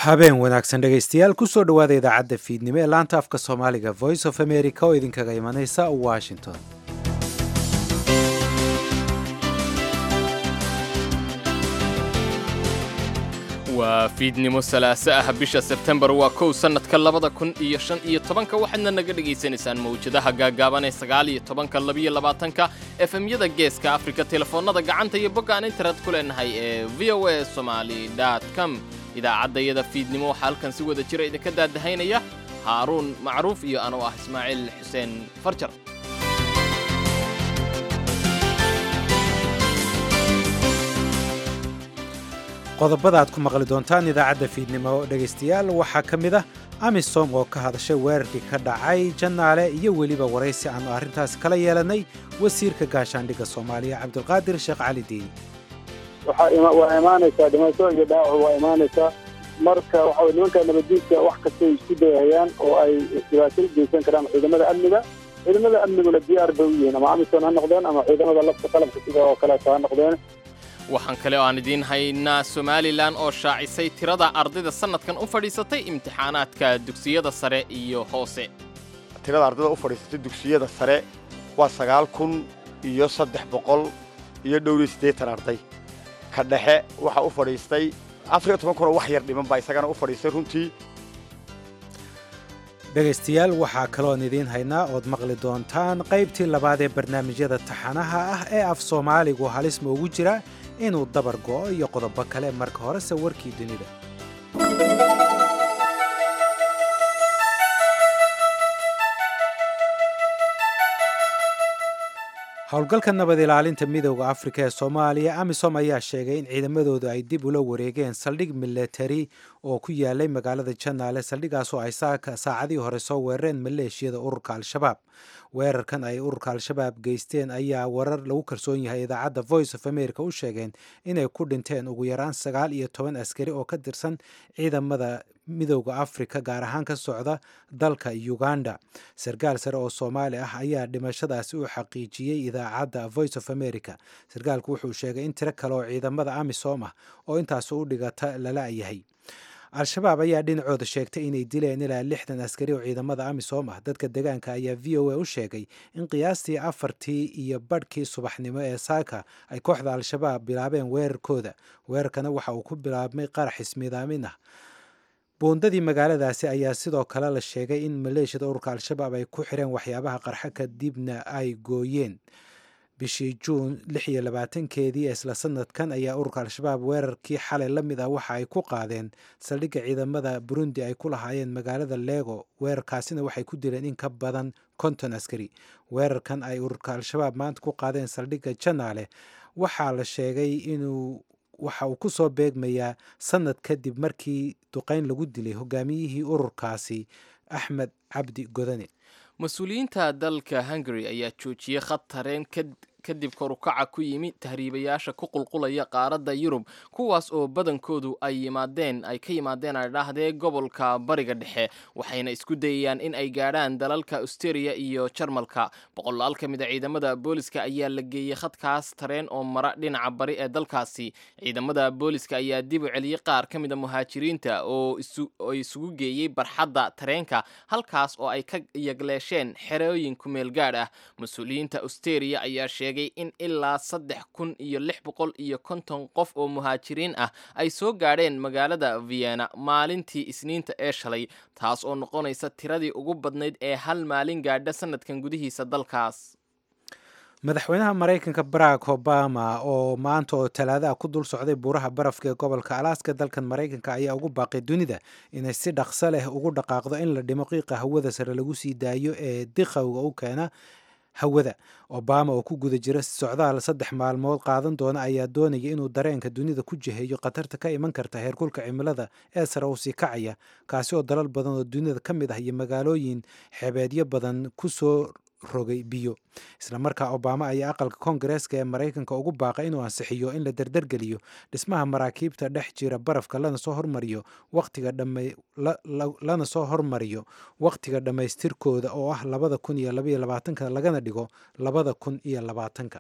habeen wanaagsan dhegaystayaal kusoo dhowaada idaacadda fiidnimo ee laanta afka soomaaliga voice of america oo idinkaga imanaysa washington waa fiidnimo salaaso ah bisha sebtembar waa kow sannadka labada kun iyo shan iyo tobanka waxaadna naga dhegaysanaysaan mawjadaha gaagaaban ee sagaal iyo tobanka labiyo labaatanka efemyada geeska afrika telefoonnada gacanta iyo bogga aan internet ku leenahay ee v o a somaali com idaacaddayada fiidnimo waxaa halkan si wada jira idinka daadahaynaya haaruun macruuf iyo anuu ah ismaaciil xuseen farjar qodobada aad ku maqli doontaan idaacadda fiidnimo dhegaystayaal waxaa ka mid ah amisom oo ka hadashay weerarkii ka dhacay jannaale iyo weliba waraysi aanu arrintaas kala yeelannay wasiirka gaashaandhigga soomaaliya cabdulqaadir sheekh cali diini waa imaanaysaa dhimasho iyo dhaawac waa imaanaysaa marka waxa nimanka nabaddiidka wax kastay isku dayahayaan oo ay dhibaato u geysan karaan ciidamada amniga ciidamada amniguna diyaar bay u yihiin ama amisom ha noqdeen ama ciidamada lafta qalabka sida oo kaleeto ha noqdeen waxaan kale oo aan idiin haynaa somalilan oo shaacisay tirada ardayda sannadkan u fadhiisatay imtixaanaadka dugsiyada sare iyo hoose tirada ardayda u fadhiisatay dugsiyada sare waa sagaal kun iyo saddex boqol iyo dhowriyo siddeetan arday ka dhexe waxaa u fadhiistay afariyo toban kunoo wax yar dhiman baa isagana u fadhiistay runtii dhegaystayaal waxaa kaloon idiin haynaa ood maqli doontaan qaybtii labaad ee barnaamijyada taxanaha ah ee af soomaaligu halis ma ugu jira inuu dabar go'o iyo qodobo kale marka horese warkii dunida howlgalka nabad ilaalinta midooda afrika ee soomaaliya amisom ayaa sheegay in ciidamadoodu ay dib ula wareegeen saldhig milatari oo ku yaalay magaalada janaale saldhigaasoo ay saacadii hore soo weerareen maleeshiyada ururka al-shabaab weerarkan ay ururka al-shabaab geysteen ayaa warar lagu kalsoon yahay idaacadda voice of america u sheegeen inay ku dhinteen ugu yaraan sagaal iyo toban askari oo ka tirsan ciidamada midooda afrika gaar ahaan ka socda dalka uganda sarkaal sare oo soomaali ah ayaa dhimashadaasi u xaqiijiyey idaacadda voice of america sarkaalku wuxuu sheegay in tiro kale oo ciidamada amisom ah oo intaas u dhigata lala yahay al-shabaab ayaa dhinacooda sheegtay inay dileen ilaa lixdan askari oo ciidamada amisom ah dadka degaanka ayaa v o a u sheegay in qiyaastii afartii iyo badhkii subaxnimo ee saaka ay kooxda al-shabaab bilaabeen weerarkooda weerarkana waxa uu ku bilaabmay qarax ismiidaamin ah buundadii magaaladaasi ayaa sidoo kale la sheegay in maleeshiyada ururka al-shabaab ay ku xireen waxyaabaha qarxa kadibna ay gooyeen bishii juun lix iyo labaatankeedii isla sanadkan ayaa ururka al-shabaab weerarkii xalay la mid ah waxa ay ku qaadeen saldhigga ciidamada burundi ay ku lahaayeen magaalada lego weerarkaasina waxay ku dileen in ka badan konton askari weerarkan ay ururka al-shabaab maanta ku qaadeen saldhigga janaale waxaa la sheegay inuu waxa uu ku soo beegmayaa sanad kadib markii duqayn lagu dilay hogaamiyihii ururkaasi axmed cabdi godane mas-uuliyiinta dalka hungari ayaa joojiyey khad tareen kadib korukaca ku yimi tahriibayaasha ku qulqulaya qaaradda yurub kuwaas oo badankoodu ay yimaadeen ay ka yimaadeen ay dhahdee gobolka bariga dhexe waxayna isku dayayaan in ay gaadhaan dalalka austeria iyo jarmalka boqolaal ka mid a ciidamada booliska ayaa la geeyey khadkaas tareen oo mara dhinaca bari ee dalkaasi ciidamada booliska ayaa dib u celiyey qaar ka mid a muhaajiriinta oo isugu geeyey barxadda tareenka halkaas oo ay ka yagleesheen xerooyin kumeel gaadh ah mas-uuliyiinta austeria ayaa sheegay in ilaa saddex kun iyo lix boqol iyo konton qof oo muhaajiriin ah ay soo gaadheen magaalada vienna maalintii isniinta ee shalay taas oo noqonaysa tiradii ugu badnayd ee hal maalin gaadha sanadkan gudihiisa dalkaas madaxweynaha maraykanka barack obama oo maanta oo talaadaha ku dul socday buuraha barafka ee gobolka alaaska dalkan maraykanka ayaa ugu baaqay dunida inay si dhaqso leh ugu dhaqaaqdo in la dhimo qiiqa hawada sare lagu sii daayo ee diqowga u keena hawada obama oo ku guda jira socdaal saddex maalmood qaadan doona ayaa doonaya inuu dareenka dunida ku jiheeyo khatarta ka iman karta heerkulka cimilada ee sare uu sii kacaya kaasi oo dalal badan oo dunida ka mid ah iyo magaalooyin xebeedyo badan ku soo rogay biyo islamarkaa obama ayaa aqalka koongareeska ee maraykanka ugu baaqay inuu ansixiyo in la derdergeliyo dhismaha maraakiibta dhex jira barafka lana soo hormariyo waqtiga lana soo hormariyo waqtiga dhammaystirkooda oo ah labada kun iyo labaiyo labaatanka lagana dhigo labada kun iyo labaatanka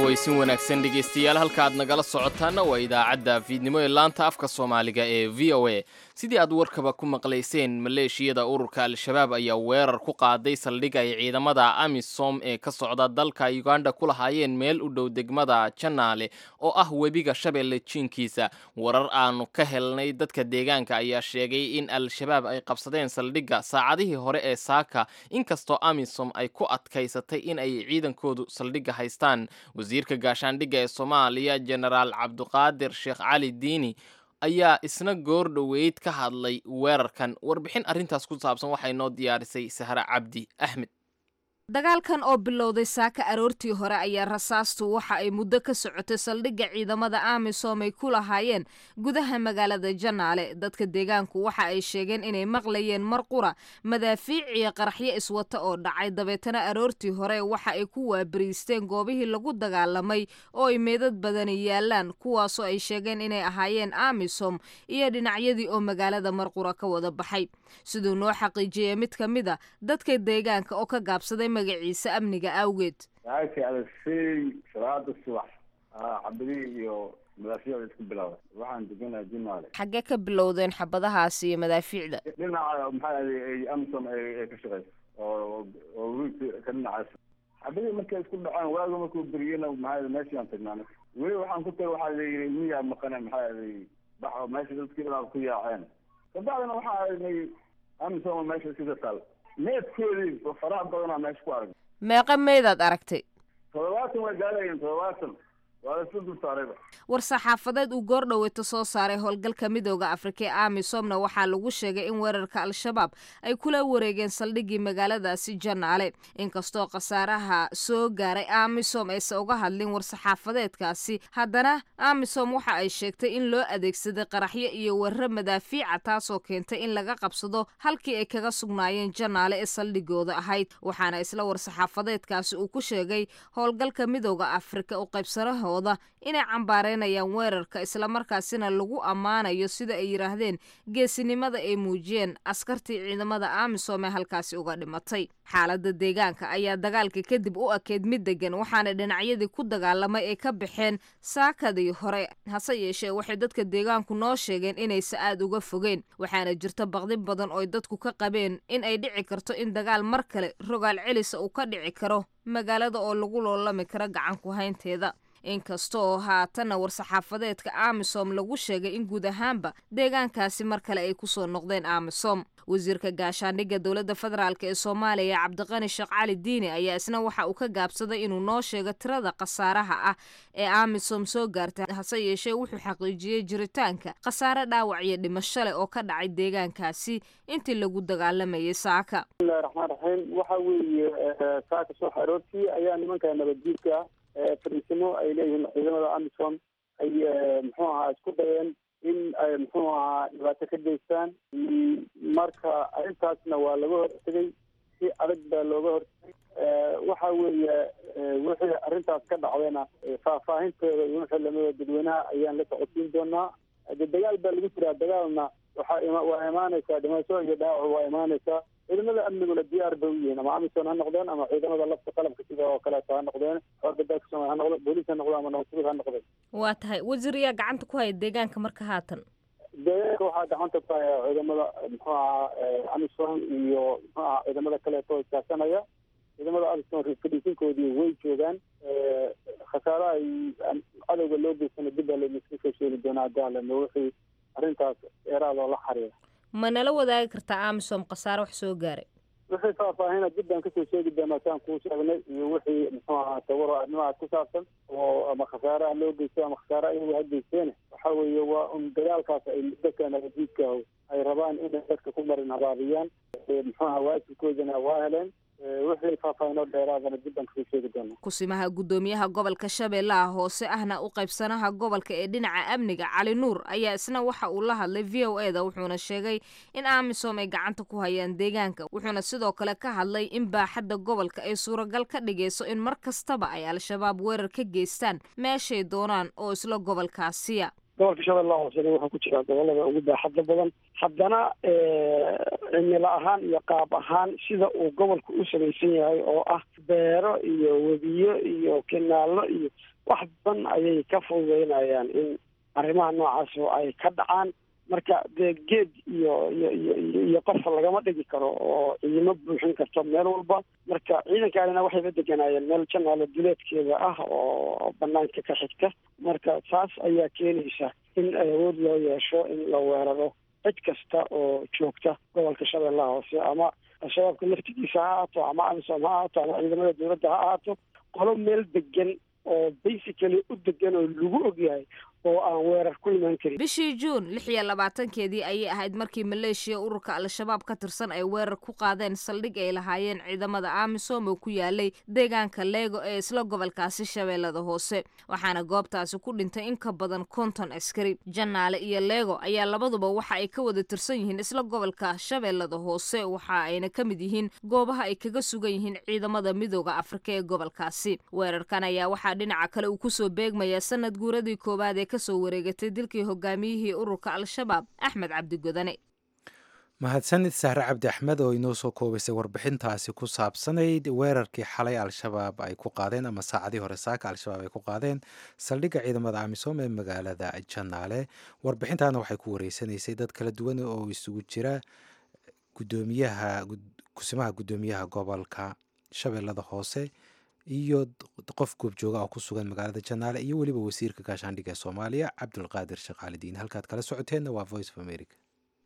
cawaysin wanaagsan dhegaystayaal halka aad nagala socotaana waa idaacadda fiidnimo ee laanta afka soomaaliga ee v o a sidii aad warkaba ku maqlayseen maleeshiyada ururka al-shabaab ayaa weerar ku qaaday saldhig ay ciidamada amisom ee ka socda dalka uganda ku lahaayeen meel u dhow degmada janaale oo ah webiga shabeelle jiinkiisa warar aanu ka helnay dadka deegaanka ayaa sheegay in al-shabaab ay qabsadeen saldhigga saacadihii hore ee saaka inkastoo amisom ay ku adkaysatay in ay ciidankoodu saldhigga haystaan wasiirka gaashaandhigga ee soomaaliya jenaraal cabduqaadir sheekh cali diini ayaa isna goor dhoweyd ka hadlay weerarkan warbixin arrintaas ku saabsan waxay noo diyaarisay sahre cabdi axmed dagaalkan oo bilowday saaka aroortii hore ayaa rasaastu waxa ay muddo ka socotay saldhigga ciidamada amisom ay ku lahaayeen gudaha magaalada janaale dadka deegaanku waxa ay sheegeen inay maqlayeen mar qura madaafiic iyo qaraxyo iswata oo dhacay dabeetana aroortii hore waxa ay ku waabariisteen goobihii lagu dagaalamay oo ay meedad badani yaalaan kuwaasoo ay sheegeen inay ahaayeen amisom iyo dhinacyadii oo magaalada marqura ka wada baxay siduu noo xaqiijiyey mid ka mid a dadka deegaanka oo ka gaabsaday magaciisa amniga awgeed saaki alasey salaada subax xabadihii iyo madaafiicda isku bilowday waxaan deganahay jinaale xaggee ka bilowdeen xabadahaasi iyo madaafiicda dhinaca maxaa ay amsom ay ka shaqeyso oo oo wiilka ka dhinacaas xabadihii markay isku dhaceen waaga markuu beriyena maxaa meeshaan tagnaan weli waxaan ku tagay waxaa layidhi miyaa maqane maxaa bax meesha dadkii dhanaa ku yaaceen kabacdina waxaa aragnay amsom meesha iskaga taal needkoodii faraha badanaa meesha ku arag meeqa meedaad aragtay toddobaatan way gaalayiin toddobaatan waa la isku dul saarayba war saxaafadeed uu goor dhoweeto soo saaray howlgalka midooda afrika ee amisomna waxaa lagu sheegay in weerarka al-shabaab ay kula wareegeen saldhiggii magaaladaasi janaale inkastoo khasaaraha soo gaaray amisom aysan uga hadlin war-saxaafadeedkaasi haddana amisom waxa ay sheegtay in loo adeegsaday qaraxyo iyo weeraro madaafiica taasoo keentay in laga qabsado halkii ay kaga sugnaayeen janaale ee saldhigooda ahayd waxaana isla war-saxaafadeedkaasi uu ku sheegay howlgalka midooda afrika u qaybsanaho inay cambaareynayaan weerarka islamarkaasina lagu ammaanayo sida ay yidhaahdeen geesinimada ay muujiyeen askartii ciidamada amisom ee halkaasi uga dhimatay xaaladda deegaanka ayaa dagaalka kadib u ekeyd mid degan waxaana dhinacyadii ku dagaalamay ay ka baxeen saakadii hore hase yeeshee waxay dadka deegaanku noo sheegeen inaysa aad uga fogeen waxaana jirta baqdi badan ooy dadku ka qabeen in ay dhici karto in dagaal mar kale rogaal celisa uu ka dhici karo magaalada oo lagu loolami karo gacanku haynteeda inkasta oo haatanna war-saxaafadeedka amisom lagu sheegay in guud ahaanba deegaankaasi mar kale ay kusoo noqdeen amisom wasiirka gaashaandhigga dowladda federaalk ee soomaaliya cabdiqani sheekh cali diini ayaa isna waxa uu ka gaabsaday inuu noo sheego tirada khasaaraha ah ee amisom soo gaartay hase yeeshee wuxuu xaqiijiyey jiritaanka khasaare dhaawac iyo dhimasho leh oo ka dhacay deegaankaasi intii lagu dagaalamayay saaka bismillahi raxmaan raxiim waxa weeye saaka subax aroortii ayaa nimanka nabaddiidka fariisimo ay leeyihiin ciidamada amisom ay muxuu ahaa isku dayeen in ay muxuu ahaa dhibaato ka geystaan marka arrintaasna waa laga hortegay si adag baa looga hortegay waxa weeye wixii arrintaas ka dhacdayna faahfaahinteeda iyo wixii lamida dadweynaha ayaan la socodsiin doonaa de dagaal baa lagu jiraa dagaalna waxaa waa imaanaysaa dhimasho iyo dhaawac waa imaanaysaa ciidamada amniguna diyaar bay u yihiin ama amisom ha noqdeen ama ciidamada lafta qalabka sida oo kaleeto ha noqdeen xoogga dalka soomaaliya ha noqdo booliis ha noqdo ama nabadsuguud ha noqdeen waa tahay wasiir ayaa gacanta ku haya deegaanka marka haatan deegaanka waxaa gacanta ku haya ciidamada muxuu ahaa amisom iyo muxuu ahaa ciidamada kaleeto iskaashanaya ciidamada amisom fadhiisinkoodii way joogaan khasaaraha ay cadowga loo geysana dib baa laydinku soo sheegi doonaa daalano wixii arrintaas dheeraad oo la xariira ma nala wadaagi kartaa amisom khasaare wax soo gaaray wixii faahfaahina dib baan kasoo sheegi doonaa saan kuu sheegnay iyo wixii muxuu ahaa tawaro arrimahaas ku saabsan oo ama khasaaraha loo geysto ama khasaare ayagu ha geysteene waxa weeye waa un dagaalkaas ay dadka nabadiidka ay rabaan inay dadka ku marin habaabiyaan muxuu ahaa waajibkoodana waa heleen wixii faahfaahinoo dheeraadana dib baan kasoo sheegi doonaa kusimaha guddoomiyaha gobolka shabeellaha hoose ahna u qaybsanaha gobolka ee dhinaca amniga cali nuur ayaa isna waxa uu la hadlay v o eda wuxuuna sheegay in amisom ay gacanta ku hayaan deegaanka wuxuuna sidoo kale ka hadlay in baaxadda gobolka ay suuragal ka dhigayso in mar kastaba ay al-shabaab weerar ka geystaan meeshay doonaan oo isla gobolkaasiya gobolka shabeellaha hoosena wuxuu ku jiraa gobolada ugu baaxadda badan haddana cimilo ahaan iyo qaab ahaan sida uu gobolku u samaysan yahay oo ah beero iyo webiyo iyo kinaallo iyo wax badan ayay ka fududeynayaan in arrimaha noocaas ay ka dhacaan marka dee geed iyo iyo iyo iyo qofa lagama dhigi karo oo ciidamo buuxin karto meel walba marka ciidankaanina waxayba deganaayeen meel janaalo duleedkeeda ah oo banaanka ka xigta marka taas ayaa keenaysa in awood loo yeesho in la weeraro cid kasta oo joogta gobolka shabeellaha hoose ama al-shabaabka laftigiisa ha ahaato ama amisom ha ahaato ama ciidamada dowladda ha ahaato qolo meel degan oo basically u degan oo lagu ogyahay oo aan weerar ku imaan karin bishii juun lix iyo labaatankeedii ayay ahayd markii maleeshiya ururka al-shabaab ka tirsan ay weerar ku qaadeen saldhig ay lahaayeen ciidamada amisom oo ku yaalay deegaanka leego ee isla gobolkaasi shabeellada hoose waxaana goobtaasi ku dhintay in ka badan konton askari janaale iyo leego ayaa labaduba waxa ay ka wada tirsan yihiin isla gobolka shabeellada hoose waxa ayna ka mid yihiin goobaha ay kaga sugan yihiin ciidamada midooda afrika ee gobolkaasi weerarkan ayaa waxaa dhinaca kale uu kusoo beegmaya sanad guuradii koowaad ee kasoo wareegatay dilkii hogaamiyihii ururka al-shabaab axmed cabdi godane mahadsanid sahre cabdi axmed oo inoo soo koobaysay warbixintaasi ku saabsanayd weerarkii xalay al-shabaab ay ku qaadeen ama saacadii hore saaka al-shabaab ay ku qaadeen saldhigga ciidamada amisom ee magaalada janaale warbixintaana waxay ku wareysanaysay dad kala duwan oo isugu jira gudoomiyaha kusimaha guddoomiyaha gobolka shabeellada hoose iyo qof goobjooga oo ku sugan magaalada janaale iyo weliba wasiirka gaashaandhigga ee soomaaliya cabdulqaadir shaqaalidiin halkaad kala socoteenna waa voice of america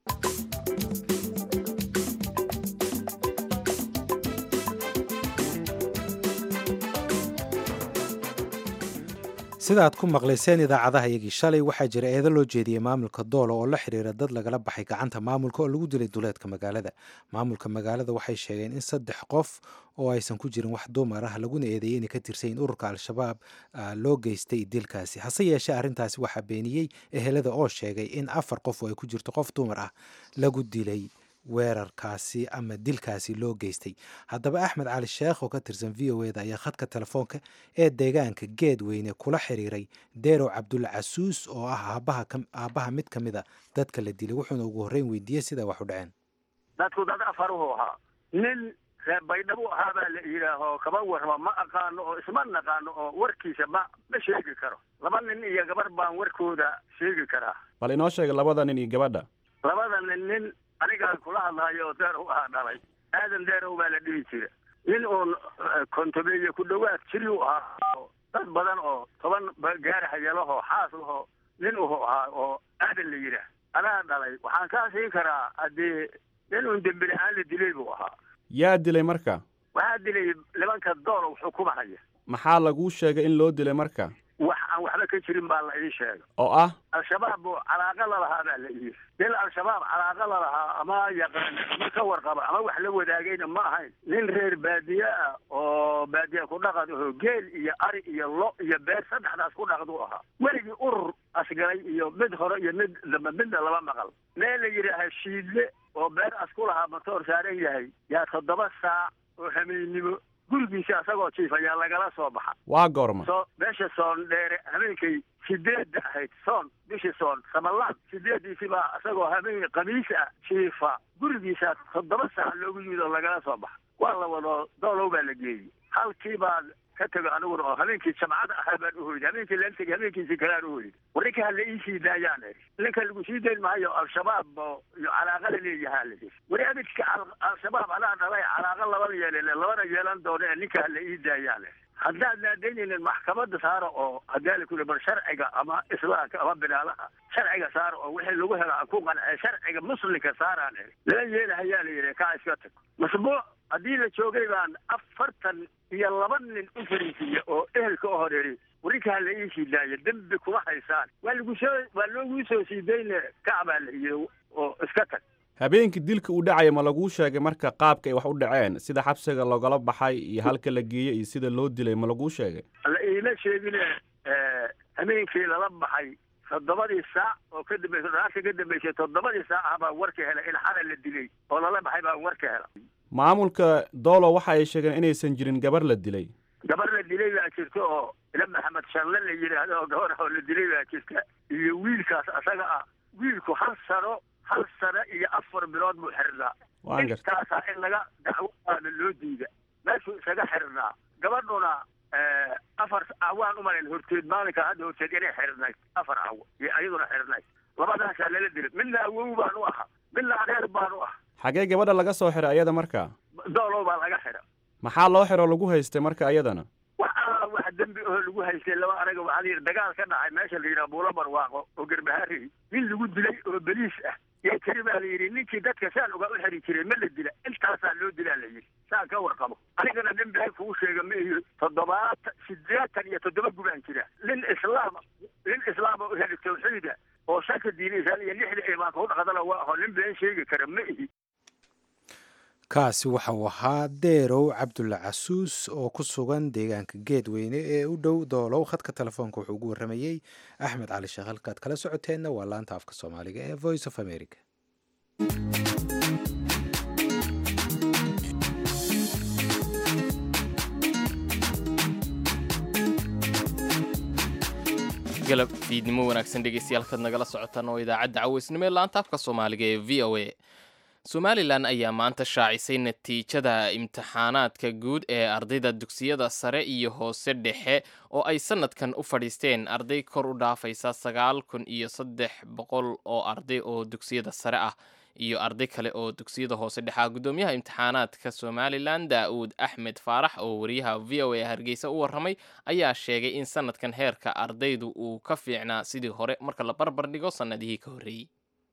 sida aad ku maqlayseen idaacadaha iyagii shalay waxaa jira eedo loo jeediyey maamulka doolo oo la xiriira dad lagala baxay gacanta maamulka oo lagu dilay duleedka magaalada maamulka magaalada waxay sheegeen in saddex qof oo aysan ku jirin wax dumar ah laguna eedeeyey inay ka tirsan in ururka al-shabaab loo geystay dilkaasi hase yeeshee arrintaasi waxaa beeniyey ehelada oo sheegay in afar qof oo ay ku jirto qof dumar ah lagu dilay weerarkaasi ama dilkaasi loo geystay haddaba axmed cali sheekh oo ka tirsan v o eda ayaa khadka telefoonka ee deegaanka geedweyne kula xiriiray deerow cabdulla casuus oo ah aabbaha mid ka mida dadka la dilay wuxuuna ugu horreyn weydiiyey sidaa wax u dhaceen dadku dad afaruhu ahaa nin reer baydhabo ahaa baa la yidhaaho kaba warrama ma aqaano oo isma naqaano oo warkiisa ma ma sheegi karo laba nin iyo gabar baan warkooda sheegi karaa bal inoo sheega labada nin iyo gabadha labada nin nin anigaan kula hadlahayo oo deerow ahaa dhalay aadan deerow baa la dhihi jira nin uun kontobeeye ku dhowaad jiri u ahaa oo dad badan oo toban gaarahaya lahoo xaas lahoo nin uhu ahaa oo aadan la yidhaah anaa dhalay waxaan kaa siin karaa haddii nin uun dembi la-aan la dilay buu ahaa yaa dilay marka waxaa dilay nimanka doolow xukumahaya maxaa laguu sheegay in loo dilay marka wax aan waxba ka jirin baa la ii sheegay oo ah al-shabaab buu calaaqa lalahaa baa la ii nin al-shabaab calaaqa lalahaa ama yaqaan ama ka warqaba ama wax la wadaagayna ma ahayn nin reer baadiye ah oo baadiye ku dhaqan aho geel iyo ari iyo lo iyo beer saddexdaas ku dhaqd u ahaa weligii urur asgalay iyo mid hore iyo mid dambe midna lama maqal meel la yidhaaha shiidle oo beer as ku lahaa matoor saaran yahay yaa toddoba saac oo hameennimo gurigiisa asagoo jiif ayaa lagala soo baxa waa goorma so meesha soon dheere habeenkay sideedda ahayd soon bishii soon samalaan sideediisi baa isagoo habeen kamiis ah jiifa gurigiisa toddoba saac loogu yimid oo lagala soo baxa waa la wado doolow baa la geeyey halkii baan ka tego aniguna oo habeenkii jamcada ahaa baan uhoyday habeenkii laan tegay habeenkiisi kalaan uhoyday warninka hala ii sii daayaan eri ninka lagu sii dayn maayo al-shabaab oo iyo calaaqa la leeyahaa la yiri wari abidka al-shabaab anaa dhalay calaaqa labana yeelin labana yeelan doono ee ninka hala ii daayaan eri haddaad naadaynaynin maxkamadda saara oo haddii la kuli bar sharciga ama islaamka ama binaalaha sharciga saara oo wixii lagu helo aan ku qancee sharciga muslimka saaraan eri lala yeelahayaa la yidhi kaa iska tag masbuuc haddii la joogay baan afartan iyo laba nin u fariisiiya oo ehelka u horeeri warinkaa la ii sii daaya dembi kuma haysaan waa lagu soo waa looguu soo sii dayne kacbaa la yidhi oo iska tag habeenkii dilka uu dhacaya ma laguu sheegay marka qaabka ay wax u dhaceen sida xabsiga loogala baxay iyo halka la geeyey iyo sida loo dilay ma laguu sheegay la iima sheegine habeenkii lala baxay toddobadii saac oo ka dambaysa dhaarka ka dambaysay toddobadii saac ah baa warka helay in xalay la dilay oo lala baxay baa warka hela maamulka doolo waxa ay sheegeen inaysan jirin gabar la dilay gabar la dilay baa jirta oo ila maxamed shanle la yidhaahdo oo gabar ah oo la dilay baa jirta iyo wiilkaas asaga ah wiilku hal sano hal sano iyo afar bilood buu xirnaa Waan gartay. intaasaa in laga dacwadaana loo diida meeshuu isaga xirnaa gabadhuna eh, afar awaan umalayn horteed maalinka hadda horteed inay xirnayd afar awo iyo ayaduna xirnayd labadaasaa lala dilay midna awow baan u ahaa midna adeer baan u ah xagee gabadha laga soo xiray ayada marka doolow baa laga xira maxaa loo xiro lagu haystay marka ayadana wax alla wax dembi oo lagu haystay laba anaga waxaa la yidhi dagaal ka dhacay meesha la yidhaha buulo barwaaqo oo garbahaari nin lagu dilay oo beliis ah yaa tiri baa la yidhi ninkii dadka saan uga u xiri jiray ma la dila intaasaa loo dilaa la yidhi saan ka warqabo anigana nin been kugu sheega ma iyo toddobaatan sideetan iyo toddoba gubaan jira nin islaama nin islaama u heli tawxiida oo shaka diinaysan iyo lixda imaanka u dhaqdana waa aho nin been sheegi kara ma ihi kaasi waxa uu ahaa deerow cabdulla casuus oo ku sugan deegaanka geedweyne ee u dhow doolow khadka telefoonka wuxuu ugu warramayey axmed cali sheekh halkaad kala socoteenna waa laanta afka soomaaliga ee voice of america galab fiidnimo wanaagsan dhegeystayaal kaad nagala socotaan oo idaacadda caweysnimo ee laanta afka soomaaliga ee v o a somalilan ayaa maanta shaacisay natiijada imtixaanaadka guud ee ardayda dugsiyada sare iyo hoose dhexe oo ay sanadkan u fadhiisteen arday kor u dhaafaysa sagaal kun iyo saddex boqol oo arday oo dugsiyada sare ah iyo arday kale oo dugsiyada hoose dhexaa gudoomiyaha imtixaanaadka somalilan daa'uud axmed faarax oo wariyaha v o a hargeysa u warramay ayaa sheegay in sanadkan heerka ardaydu uu ka fiicnaa sidii hore marka la barbar dhigo sannadihii ka horreeyey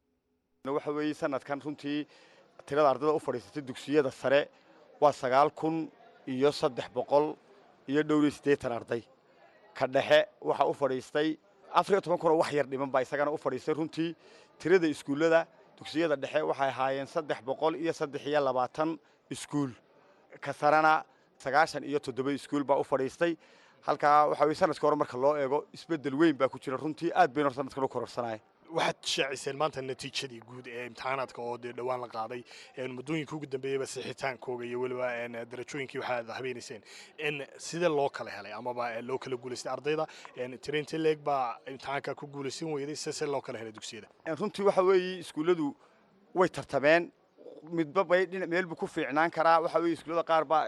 waxa weeye sanadkan runtii tirada ardayda u fadhiisatay dugsiyada sare waa sagaal kun iyo saddex boqol iyo dhowr iyo siddeetan arday ka dhexe waxaa u fadhiistay afar iyo toban kun oo wax yar dhiman baa isagana u fadhiistay runtii tirada iskuullada dugsiyada dhexe waxay ahaayeen saddex boqol iyo saddex iyo labaatan iskuul ka sarena sagaashan iyo toddoba iskuul baa u fadhiistay halkaa waxaa weye sanadka hore marka loo eego isbeddel weyn baa ku jira runtii aad bayna hor sanadkan u kororsanaya waxaad shaaciseen maanta natiijadii guud ee imtixaanaadka oo dee dhowaan la qaaday muddooyinka ugu dambeeyaba sixitaankooga iyo weliba darajooyinkii waxaad habeenayseen in sidee loo kala helay amaba loo kala guulaystay ardayda tirainta leeg baa imtixaanka ku guulaysan weyday sese loo kala helay dugsiyada runtii waxa weeye iskuulladu way tartameen midba bay dhinac meel buu ku fiicnaan karaa waxa weeye iskuullada qaar baa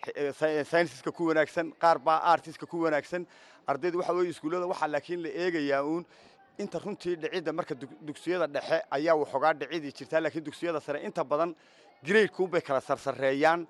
sayniska ku wanaagsan qaar baa artiska ku wanaagsan ardayda waxa weeye iskuullada waxaa laakiin la eegayaa uun inta runtii dhicidda marka dugsiyada dhexe ayaa waxoogaa dhicidii jirtaa laakiin dugsiyada sare inta badan gradeku bay kala sarsareeyaan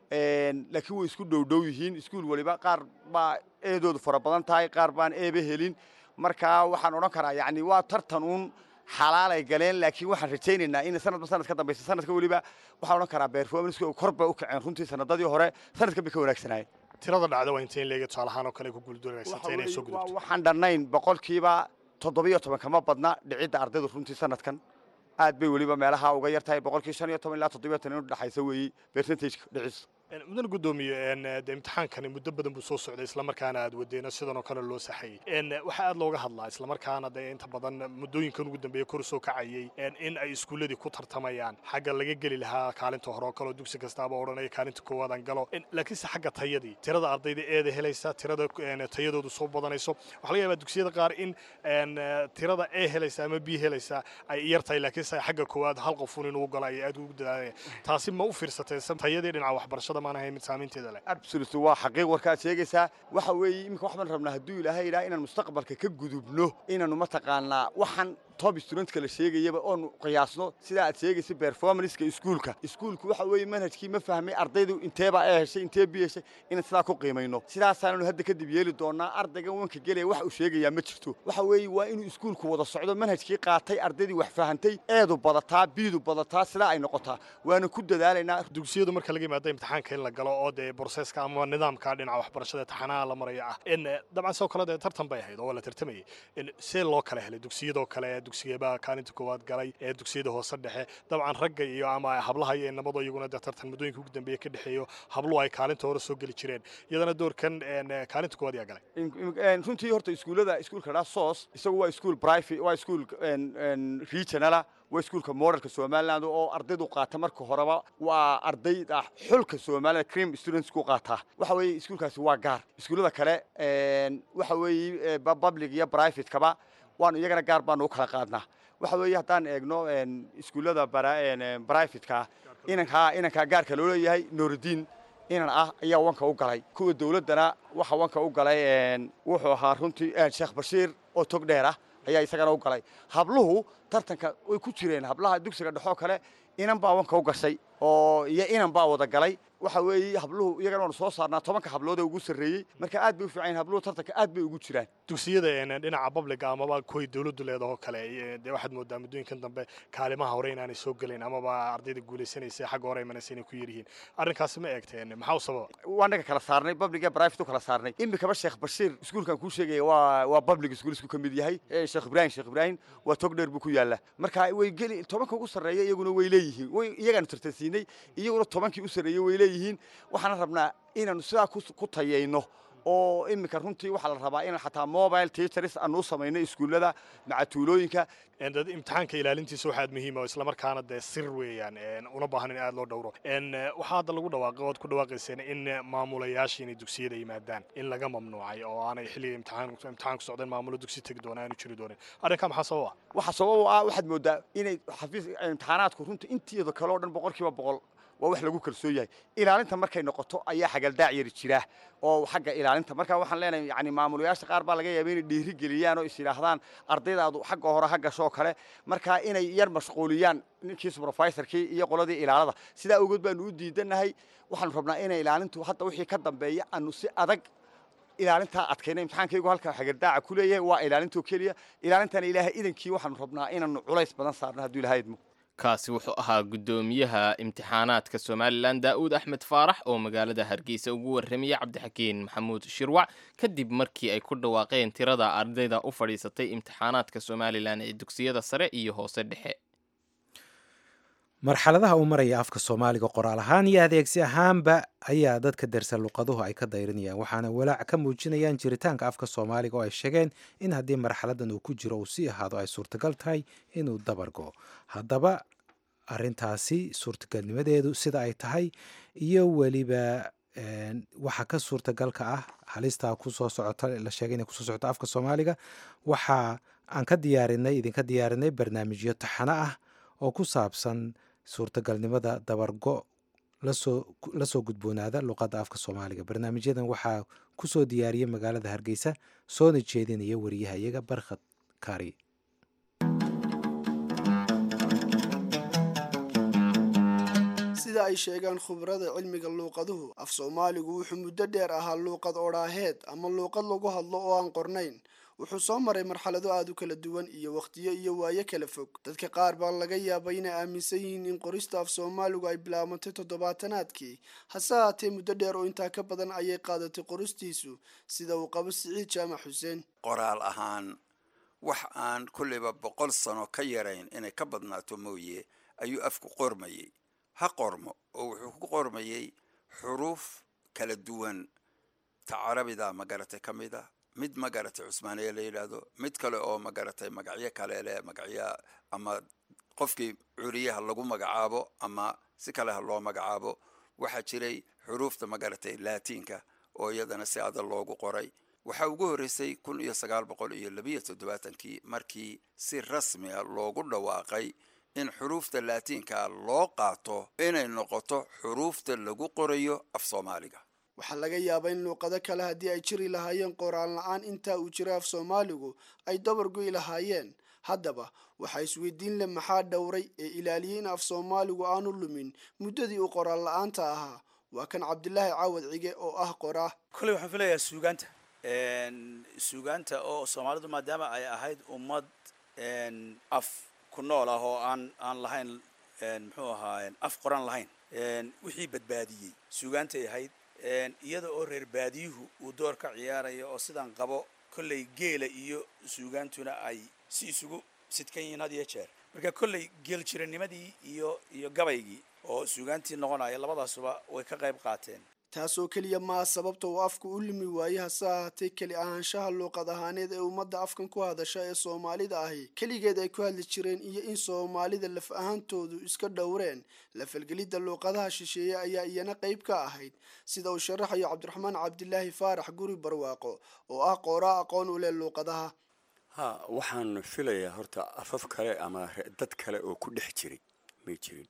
laakiin way isku dhowdhow yihiin iskuul waliba qaar baa eedoodu fara badan tahay qaar baan eeba helin marka waxaan odhan karaa yacni waa tartan uun xalaalay galeen laakiin waxaan rajaynaynaa in sanadba sanad ka dambaysa sanadka weliba waxaan odhan karaa performance kor bay u kaceen runtii sanadadii hore sanadkan bay ka wanaagsanaayeen tirada dhacda waa intayn leega tusaale ahaan oo kale ku guuldaranaysantay inay soo gudubto waxaan dhannayn boqolkiiba toddobiyo toban kama badna dhicidda ardaydu runtii sanadkan aad bay weliba meelaha uga yar tahay boqolkii shan iyo toban ilaa toddobiyo toban inu dhexaysa weeye percentageka dhicis mudana guddoomiye de imtixaankani muddo badan buu soo socday islamarkaana aad wadeena sidan oo kale loo saxayey waxaa aad looga hadlaa islamarkaana dee inta badan muddooyinkan ugu dambeeya kor soo kacayey in ay iskuulladii ku tartamayaan xagga laga geli lahaa kaalinta hore oo kaleo dugsi kastaaba odhanaya kaalinta koowaadaan galo laakiinse xagga tayadii tirada ardayda eeda helaysa tirada tayadoodu soo badanayso waxaa laga yaabaa dugsiyada qaar in tirada e helaysa ama b helaysa ay yar tahay laakiinse xagga koowaad hal qofun inuu galo ay aad ugu dadaalayaan taasi ma u fiirsatay tayadii dhinaca waxbarashada absolut waa xaqiiq warkaad sheegaysaa waxa weeye iminka waxbaan rabnaa hadduu ilaahay idhaha inaan mustaqbalka ka gudubno inaanu mataqaanaa waxaan top studentka la sheegayaba oonu qiyaasno sidaa aad sheegaysa performanceka iskuulka iskuulku waxa weeye manhajkii ma fahmay ardaydu inteebaa ee heshay intee bi heshay inaan sidaa ku qiimayno sidaasaananu hadda kadib yeeli doonaa ardayga wanka gelaya wax uu sheegayaa ma jirto waxa weeye waa inuu iskuulku wada socdo manhajkii qaatay ardaydii wax fahantay eedu badataa biidu badataa sidaa ay noqotaa waana ku dadaalaynaa dugsiyadu marka laga yimaado imtixaanka in la galo oo dee borseska ama nidaamka dhinaca waxbarashada taxanaha la maraya ah in dabcan sidoo kale dee tartan bay ahayd oo la tartamayay in see loo kala helay dugsiyadoo kale dugsigeebaa kaalinta koowaad galay ee dugsiyada hoose dhexe dabcan ragga iyo ama hablaha iyo nabado iyaguna dee tartan muddooyinka ugu dambeeya ka dhexeeyo habluhu ay kaalinta hore soo geli jireen iyadana doorkan kaalinta koowaad yaa galay runtii horta iskuullada iskuulka dhaa sos isagu waa iskuul private waa iskuul regionala waa iskuulka modelka somaliland oo ardaydu qaata marka horeba waa ardayda xulka somaliland cream students ku qaataa waxa weeye iskuulkaasi waa gaar iskuullada kale waxa weeye public iyo privatekaba waanu iyagana gaar baanu u kala qaadnaa waxa weeye haddaan eegno iskuullada privatekaa inankaa inankaa gaarka loo leeyahay nuuridiin inan ah ayaa wanka u galay kuwa dawladdana waxa wanka u galay wuxuu ahaa runtii sheekh bashiir oo tog dheer ah ayaa isagana u galay habluhu tartanka way ku jireen hablaha dugsiga dhexoo kale inan baa wanka u gashay oo iyo inan baa wada galay waxa weeye habluhu iyagana waanu soo saarnaa tobanka hablood ee ugu sarreeyey marka aad bay u fiican habluhu tartanka aad bay ugu jiraan dugsiyada dhinaca babliga amaba kuway dawladdu leedahoo kale dee waxaad moodaa muddooyinkan dambe kaalimaha hore inaanay soo gelayn amaba ardayda guulaysanaysa xagga hore imanaysa inay ku yaryihiin arrinkaasi ma eegteen maxaa u sababa waa naga kala saarnay public iyo private u kala saarnay imikaba sheekh bashiir iskuulkan kuu sheegaya waa waa public school isku ka mid yahay sheekh ibraahim sheekh ibraahim waa tog dheer buu ku yaallaa marka way geli tobanka ugu sarreeya iyaguna way leeyihiin way iyagaanu tartansiinay iyaguna tobankii u sarreeyey way leeyihiin waxaana rabnaa inaanu sidaa ku tayayno oo iminka runtii waxaa la rabaa in xataa mobile teachers aanu u samayno iskuullada macatuulooyinka dad imtixaanka ilaalintiisa waxaad muhiima oo islamarkaana dee sir weeyaan una baahan in aad loo dhowro waxaa hadda lagu dhawaaqay oad ku dhawaaqayseen in maamulayaasha inay dugsiyada yimaadaan in laga mamnuucay oo aanay xilliga imtixaan imtixaan ku socdeen maamulo dugsi tegi doona aanu jiri doonin arrinkaa maxaa sabab ah waxaa sabab u ah waxaad moodaa inay xafiis imtixaanaadku runtii inteeda kale oo dhan boqolkiiba boqol waa wax lagu kalsoon yahay ilaalinta markay noqoto ayaa xagaldaac yari jira oo xagga ilaalinta marka waxaan leenahay yani maamulayaasha qaar baa laga yaaba inay dhiiri geliyaan oo is yidhaahdaan ardaydaadu xagga hore ha gashoo kale marka inay yar mashquuliyaan ninkii supervisorkii iyo qoladii ilaalada sidaa awgeed baanu u diidanahay waxaanu rabnaa inay ilaalintu hadda wixii ka dambeeya aanu si adag ilaalintaa adkayna imtixaankaygu halka xagaldaaca ku leeyahay waa ilaalintoo keliya ilaalintana ilaahay idankii waxaanu rabnaa inaanu culays badan saarno hadduu ilahay idmo kaasi wuxuu ahaa guddoomiyaha imtixaanaadka somalilan daa'uud axmed faarax oo magaalada hargeysa ugu warramiyey cabdixakiin maxamuud shirwac kadib markii ay ku dhawaaqeen tirada ardayda u fadhiisatay imtixaanaadka somalilan ee dugsiyada sare iyo hoose dhexe marxaladaha uu maraya afka soomaaliga qoraal ahaan iyo adeegsi ahaanba ayaa dadka dersa luqaduhu ay ka dayrinayaan waxaana walaac ka muujinayaan jiritaanka afka soomaaliga oo ay sheegeen in haddii marxaladan uu ku jiro uu sii ahaado ay suurtagal tahay inuu dabargo haddaba arintaasi suurtagalnimadeedu sida ay tahay iyo weliba waxa ka suurtagalka ah halistaa kusoo socota la sheegay inay kusoo socoto afka soomaaliga waxa aan ka diyaarinay idinka diyaarinay barnaamijyo taxano ah oo ku saabsan suurtagalnimada dabargo lasoo la soo gudboonaada luqadda afka soomaaliga barnaamijyadan waxaa ku soo diyaariyey magaalada hargeysa soona jeedinaya wariyaha iyaga barkhad kari sida ay sheegaan khubarada cilmiga luuqaduhu af soomaaligu wuxuu muddo dheer ahaa luuqad odhaaheed ama luuqad lagu hadlo oo aan qornayn wuxuu soo maray marxalado aada u kala duwan iyo wakhtiyo iyo waayo kala fog dadka qaar baa laga yaabay inay aaminsan yihiin in qorista af soomaaligu ay bilaabantay toddobaatanaadkii hase haatee muddo dheer oo intaa ka badan ayay qaadatay qoristiisu sida uu qabo siciid jaamac xuseen qoraal ahaan wax aan kulleyba boqol sano ka yarayn inay ka badnaato mooye ayuu afku qormayey ha qormo oo wuxuu ku qormayey xuruuf kala duwan ta carabida magaratay ka mid a mid magaratay cusmaaniya la yidhaahdo mid kale oo magaratay magacyo kale leh magacyo ama qofkii curiyaha lagu magacaabo ama si kale ha loo magacaabo waxaa jiray xuruufta magaratay laatiinka oo iyadana si adag loogu qoray waxaa ugu horreysay kun iyo sagaal boqol iyo labiyo toddobaatankii markii si rasmiga loogu dhawaaqay in xuruufta laatiinka loo qaato inay noqoto xuruufta lagu qorayo af soomaaliga waxaa laga yaabaa in luuqado kale haddii ay jiri lahaayeen qoraal la-aan intaa uu jiro af soomaaligu ay dabar goy lahaayeen haddaba waxaa isweydiin leh maxaa dhowray ee ilaaliyey in af soomaaligu aanu lumin muddadii uu qoraal la-aanta ahaa waa kan cabdilaahi caawad cige oo ah qoraa kolley waxaan filayaa suugaanta suugaanta oo soomaalidu maadaama ay ahayd ummad af ku nool ah oo aan aan lahayn muxuu ahaa af qoran lahayn wixii badbaadiyey suugaantay ahayd iyada oo reer baadiyuhu uu door ka ciyaaraya oo sidaan qabo kolley geela iyo suugaantuna ay si isugu sidkan yihiin had iyo jeer marka kolley geel jiranimadii iyo iyo gabaygii oo suugaantii noqonaya labadaasuba way ka qayb qaateen taasoo keliya maa sababta uu afku u limi waaye hase ahaatee keli ahaanshaha luuqad ahaaneed ee ummadda afkan ku hadasha ee soomaalida ahi keligeed ay ku hadli jireen iyo in soomaalida laf ahaantoodu iska dhowreen la falgelidda luuqadaha shisheeye ayaa iyana qayb ka ahayd sida uu sharaxayo cabdiraxmaan cabdilaahi faarax guri barwaaqo oo ah qooraa aqoon u leh luuqadaha ha waxaan filayaa horta afaf kale ama dad kale oo ku dhex jiray may jirin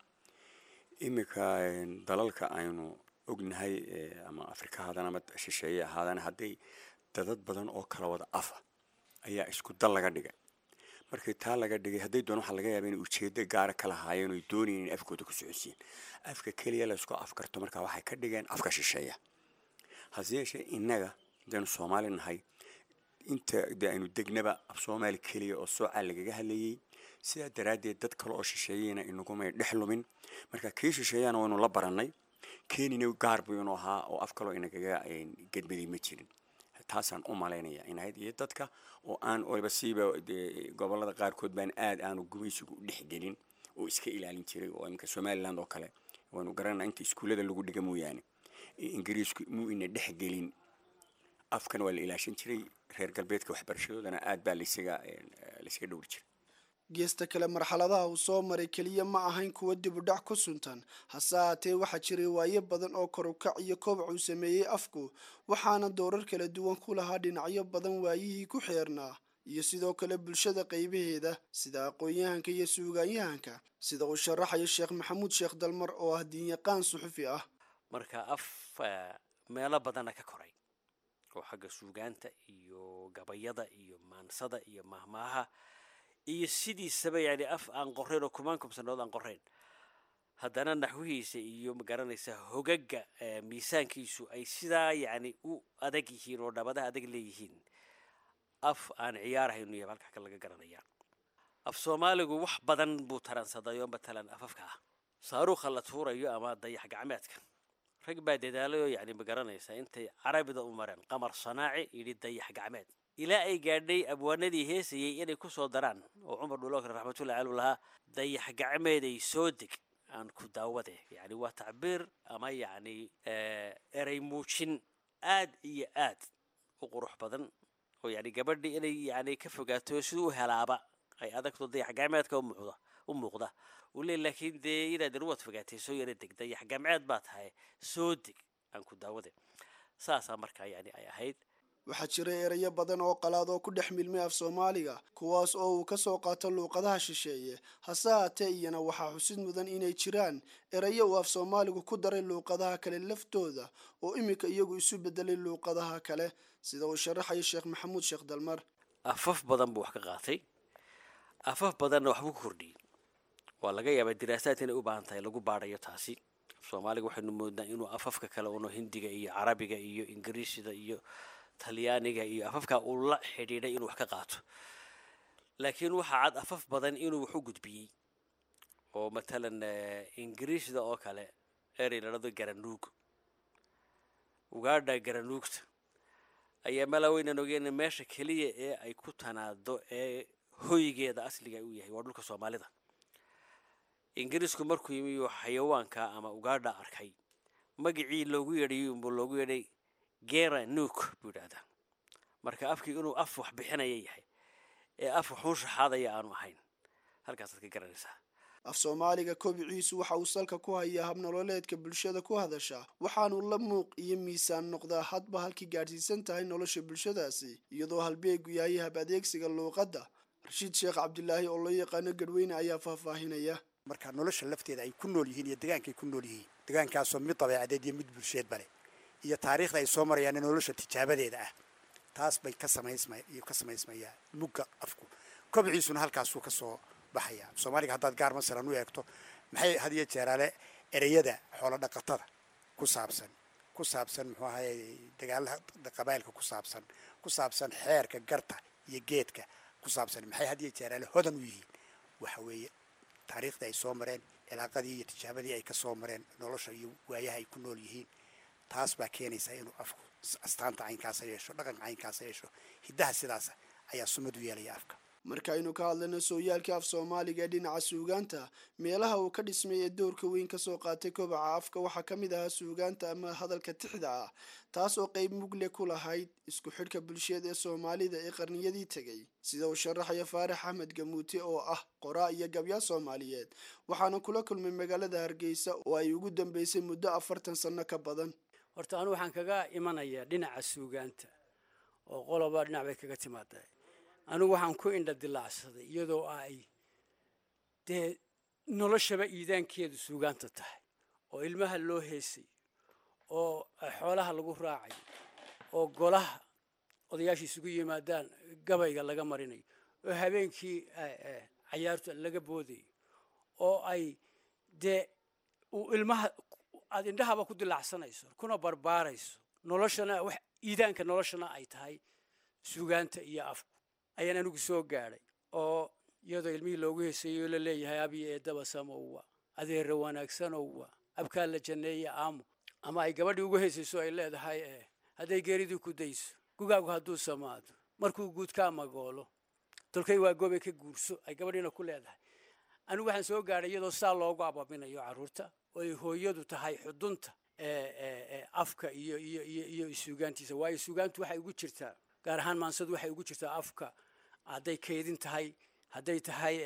iminka dalalka aynu ognahay ama afrika haadana ama shisheeye ahaadana hadday dadad badan oo kala wada afa ayaa isku dal laga dhigay markii taa laga dhigay hadday doon waxaa laga yaaba inay ujeedo gaara ka lahaayeen oy doonayeen in afkooda ku socodsiin afka keliya la isku afkarto marka waxay ka dhigeen afka shisheeya hase yeeshee innaga hadaynu soomaali nahay inta de aynu degnaba af soomaali keliya oo soocaa lagaga hadlayay sidaa daraaddeed dad kale oo shisheeyeyna inagumay dhex lumin marka kii shisheeyana waynu la barannay kenina gaar buu inuu ahaa oo af kaloo inagaga gedmaday ma jirin taasaan u malaynaya inahayd iyo dadka oo aan waliba siiba gobolada qaarkood baan aad aanu gumaysigu u dhexgelin oo iska ilaalin jiray oo iminka somaliland oo kale waynu garanaa inta iskuullada lagu dhiga mooyaane ingiriisku muu ina dhexgelin afkan waa la ilaashan jiray reer galbeedka waxbarashadoodana aad baa laysaga laysaga dhowri jiray geesta kale marxaladaha uu soo maray keliya ma ahayn kuwa dib u dhac ku suntan hase ahaatee waxaa jiray waayo badan oo kor u kac iyo kobac uu sameeyey afku waxaana doorar kala duwan ku lahaa dhinacyo badan waayihii ku xeernaa iyo sidoo kale bulshada qaybaheeda sida aqoon-yahanka iyo suugaanyahanka sida uu sharaxayo sheekh maxamuud sheekh dalmar oo ah diinyaqaan suxufi ah marka af meelo badana ka koray oo xagga suugaanta iyo gabayada iyo maansada iyo mahmaaha iyo sidiisaba yani af aan qorayn oo kumaan kumsanood aan qorayn haddana naxwihiisa iyo magaranaysa hogaga miisaankiisu ay sidaa yani u adag yihiin oo dhabadaha adag leeyihiin af aan ciyaarahaynu iyo halkaa laga garanaya af soomaaligu wax badan buu taransaday oo matalan afafka ah saaruukha la tuurayo ama dayax gacmeedka rag baa dadaalayoo yani magaranaysa intay carabida u mareen qamar sanaaci yidhi dayax gacmeed ilaa ay gaadhay abwaanadii heesayay inay ku soo daraan oo cumar dhulookre raxmatullahi caluu lahaa dayax gacmeeday soo deg aan ku daawade yani waa tacbiir ama yacni erey muujin aad iyo aad u qurux badan oo yani gabadhii inay yani ka fogaato siduu u helaaba ay adagto dayax gacmeedka umuuqda u muuqda uu leey laakiin dee inaad waad fogaatay soo yara deg dayax gacmeed baa tahay soo deg aan ku daawade saasaa markaa yani ay ahayd waxaa jiray erayo badan oo qalaad oo ku dhex milmay af soomaaliga kuwaas oo uu ka soo qaato luuqadaha shisheeye hase haatee iyana waxaa xusid mudan inay jiraan erayo uu af soomaaligu ku daray luuqadaha kale laftooda oo iminka iyagu isu bedelay luuqadaha kale sida uu sharaxayo sheekh maxamuud sheekh dalmar afaf badan buu wax ka qaatay afaf badanna waxbuu ku kordhiyey waa laga yaabaa diraasaad inay u baahan tahay lagu baadhayo taasi soomaaliga waxaynu moodnaa inuu afafka kale uno hindiga iyo carabiga iyo ingiriisida iyo talyaaniga iyo afafka uu la xidhiidhay inuu wax ka qaato laakiin waxaa cad afaf badan inuu wax u gudbiyey oo matalan ingiriisda oo kale erey ladhado garanuug ugaadha garanuugta ayaa malaweynan ogeena meesha keliya ee ay ku tanaado ee hoygeeda asliga u yahay waa dhulka soomaalida ingiriisku markuu yimi xayawaanka ama ugaadha arkay magacii loogu yeedhayay unbuu loogu yeedhay gera nuuk buu yidhaahdaa marka afkii inuu af wax bixinaya yahay ee af waxuun shaxaadaya aanu ahayn halkaasaad ka garanaysaa af soomaaliga kobiciisu waxa uu salka ku hayaa habnololeedka bulshada ku hadasha waxaanu la muuq iyo miisaan noqdaa hadba halkii gaadhsiisan tahay nolosha bulshadaasi iyadoo halbeegu yahay hab adeegsiga luuqadda rashiid sheekh cabdilaahi oo loo yaqaano gadweyne ayaa faahfaahinaya marka nolosha lafteeda ay ku nool yihiin iyo degaankay ku nool yihiin degaankaasoo mid dabeecadeed iyo mid bulsheedba leh iyo taariikhda ay soo marayaan nolosha tijaabadeeda ah taas bay ka samaysma ka samaysmayaan mugga afku kobciisuna halkaasuu ka soo baxaya soomaaliga haddaad gaar masalan u eegto maxay had iyo jeeraale ereyada xoolo dhaqatada ku saabsan ku saabsan muxuu ahaye dagaalaha qabailka ku saabsan ku saabsan xeerka garta iyo geedka ku saabsan maxay had iyo jeeraale hodan u yihiin waxa weeye taariikhdii ay soo mareen cilaaqadii iyo tijaabadii ay ka soo mareen nolosha iyo waayaha ay ku nool yihiin taas baa keenaysaa inuu afku astaanta caynkaasa yeesho dhaqanka caynkaasa yeesho hiddaha sidaasa ayaa sumad u yeelaya afka markaaynu ka hadlayno sooyaalka af soomaaliga ee dhinaca suugaanta meelaha uu ka dhismay ee doorka weyn kasoo qaatay kobaca afka waxaa ka mid ahaa suugaanta ama hadalka tixda ah taas oo qayb mugle ku lahayd isku xidhka bulsheed ee soomaalida ee qarniyadii tegay sida uu sharaxaya faarax axmed gamuute oo ah qoraa iyo gabyaa soomaaliyeed waxaana kula kulmay magaalada hargeysa oo ay ugu dambeysay muddo afartan sanno ka badan horta anu waxaan kaga imanayaa dhinaca suugaanta oo qoloba dhinac bay kaga timaadaa anigu waxaan ku indha dilaacsaday iyadoo ay dee noloshaba iidaankeedu suugaanta tahay oo ilmaha loo heesay oo xoolaha lagu raacayo oo golaha odayaasha isugu yimaadaan gabayga laga marinayo oo habeenkii cayaarta laga boodayo oo ay dee uu ilmaha aad indhahaba ku dilaacsanayso kuna barbaarayso noloshana wax iidaanka noloshana ay tahay suugaanta iyo afku ayaan anigu soo gaadhay oo iyadoo ilmihii loogu heeseeyo la leeyahay abiyo eedaba samowa adeera wanaagsanowa abkaa la janneeya aamo ama ay gabadhii ugu heesayso ay leedahay hadday geeridii ku dayso gugaagu hadduu samaado markuu guud ka amagoolo tolkay waa goobay ka guurso ay gabadhiina ku leedahay anigu waxaan soo gaadhay iyadoo saa loogu abaabinayo carruurta oo ay hooyadu tahay xudunta afka iyo iyo iyo iyo suugaantiisa waayo suugaantu waxay ugu jirtaa gaar ahaan maansadu waxay ugu jirtaa afka hadday keydin tahay hadday tahay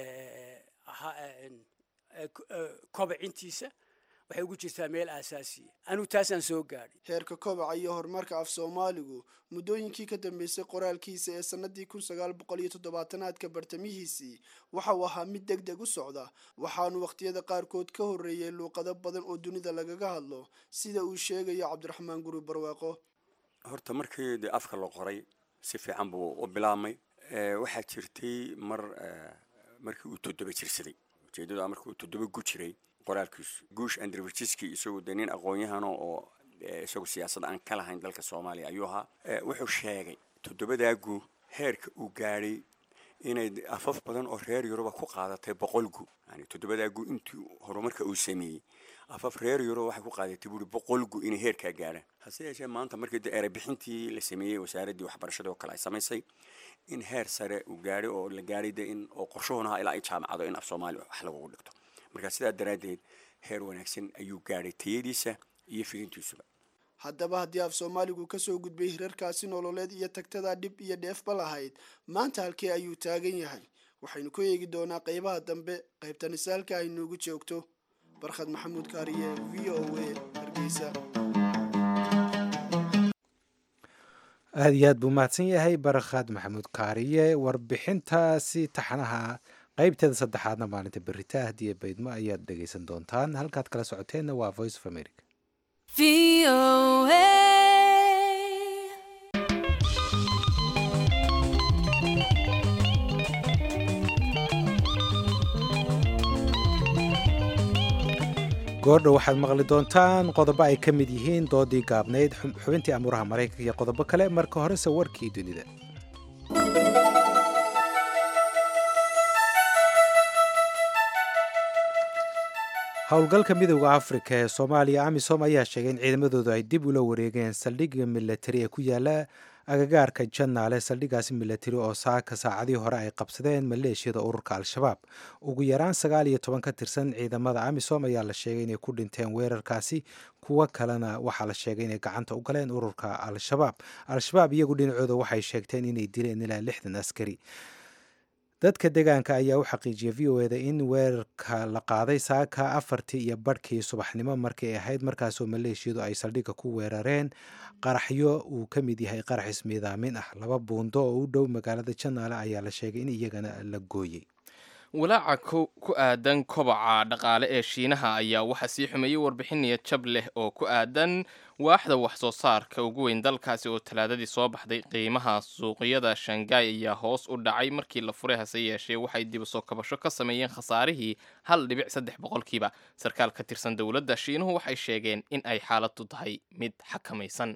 kobacintiisa waxay ugu jirtaa meel aasaasiya anigu taasaan soo gaadhay heerka kobaca iyo horumarka af soomaaligu muddooyinkii ka dambeysay qoraalkiisa ee sannadii kun sagaal boqol iyo toddobaatanaadka bartamihiisii waxa uu ahaa mid deg deg u socda waxaanu wakhtiyada qaarkood ka horreeyey luuqado badan oo dunida lagaga hadlo sida uu sheegayo cabdiraxmaan guri barwaaqo horta markii dee afka la qoray si fiican buu u bilaabmay waxaa jirtay mar markii uu toddoba jirsaday ujeedadu markii uu toddoba gu jiray qoraalkiisu guush andrvijiski isagu dee nin aqoon-yahano oo isagu siyaasad aan ka lahayn dalka soomaaliya ayuu ahaa wuxuu sheegay toddobadaa gu heerka uu gaadhay inay afaf badan oo reer yuruba ku qaadatay boqol gu yani toddobadaa gu intii horumarka uu sameeyey afaf reer yuruba waxay ku qaadatay buuri boqol gu inay heerkaa gaadhaan hase yeeshee maanta markii de erebixintii la sameeyey wasaaraddii waxbarashada oo kale ay samaysay in heer sare uu gaadhay oo la gaadhay de in oo qorshahoona ilaa ay jaamacado in af soomaaliya wax lagugu dhigto marka sidaa daraaddeed heer wanaagsan ayuu gaadhay tayadiisa iyo fidintiisuba haddaba haddii af soomaaligu kasoo gudbay hirarkaasi nololeed iyo tagtada dhib iyo dheefba lahayd maanta halkee ayuu taagan yahay waxaynu ku eegi doonaa qaybaha dambe qaybta nisaalka ay noogu joogto barkhad maxamuud kaariye v o a hargeysa aada iyo aad buu mahadsan yahay barkhad maxamuud kaariye warbixintaasi taxanaha qaybteeda saddexaadna maalinta berita hadiye baydmo ayaad dhegaysan doontaan halkaad kala socoteenna waa voice of america goordhow waxaad maqli doontaan qodobo ay ka mid yihiin doodii gaabnayd xubintii amuuraha maraykanka iyo qodobo kale marka horese warkii dunida howlgalka midooda afrika ee soomaaliya amisom ayaa sheegay in ciidamadoodu ay dib ula wareegeen saldhigga milatari ee ku yaala agagaarka janaale saldhiggaasi milatari oo saaka saacadii hore ay qabsadeen maleeshiyada ururka al-shabaab ugu yaraan sagaal iyo toban ka tirsan ciidamada amisom ayaa la sheegay inay ku dhinteen weerarkaasi kuwo kalena waxaa la sheegay inay gacanta u galeen ururka al-shabaab al-shabaab iyagu dhinacooda waxay sheegteen inay dileen ilaa lixdan askari dadka deegaanka ayaa u xaqiijiyay v o eda in weerarka la qaaday saaka afartii iyo barhkii subaxnimo markii ay ahayd markaasoo maleeshiyadu ay saldhigga ku weerareen qaraxyo uu ka mid yahay qarax ismiidaamin ah laba buundo oo u dhow magaalada janaale ayaa la sheegay in iyagana la gooyey walaaca ku aadan kobaca dhaqaale ee shiinaha ayaa waxaa sii xumeeyey warbixin niyad jab leh oo ku aadan waaxda wax soo saarka ugu weyn dalkaasi oo talaadadii soo baxday qiimaha suuqyada shanghai ayaa hoos u dhacay markii la furay hase yeeshee waxay dib soo kabasho ka sameeyeen khasaarihii hal dhibic saddex boqolkiiba sarkaal ka tirsan dowladda shiinuhu waxay sheegeen in ay xaaladu tahay mid xakamaysan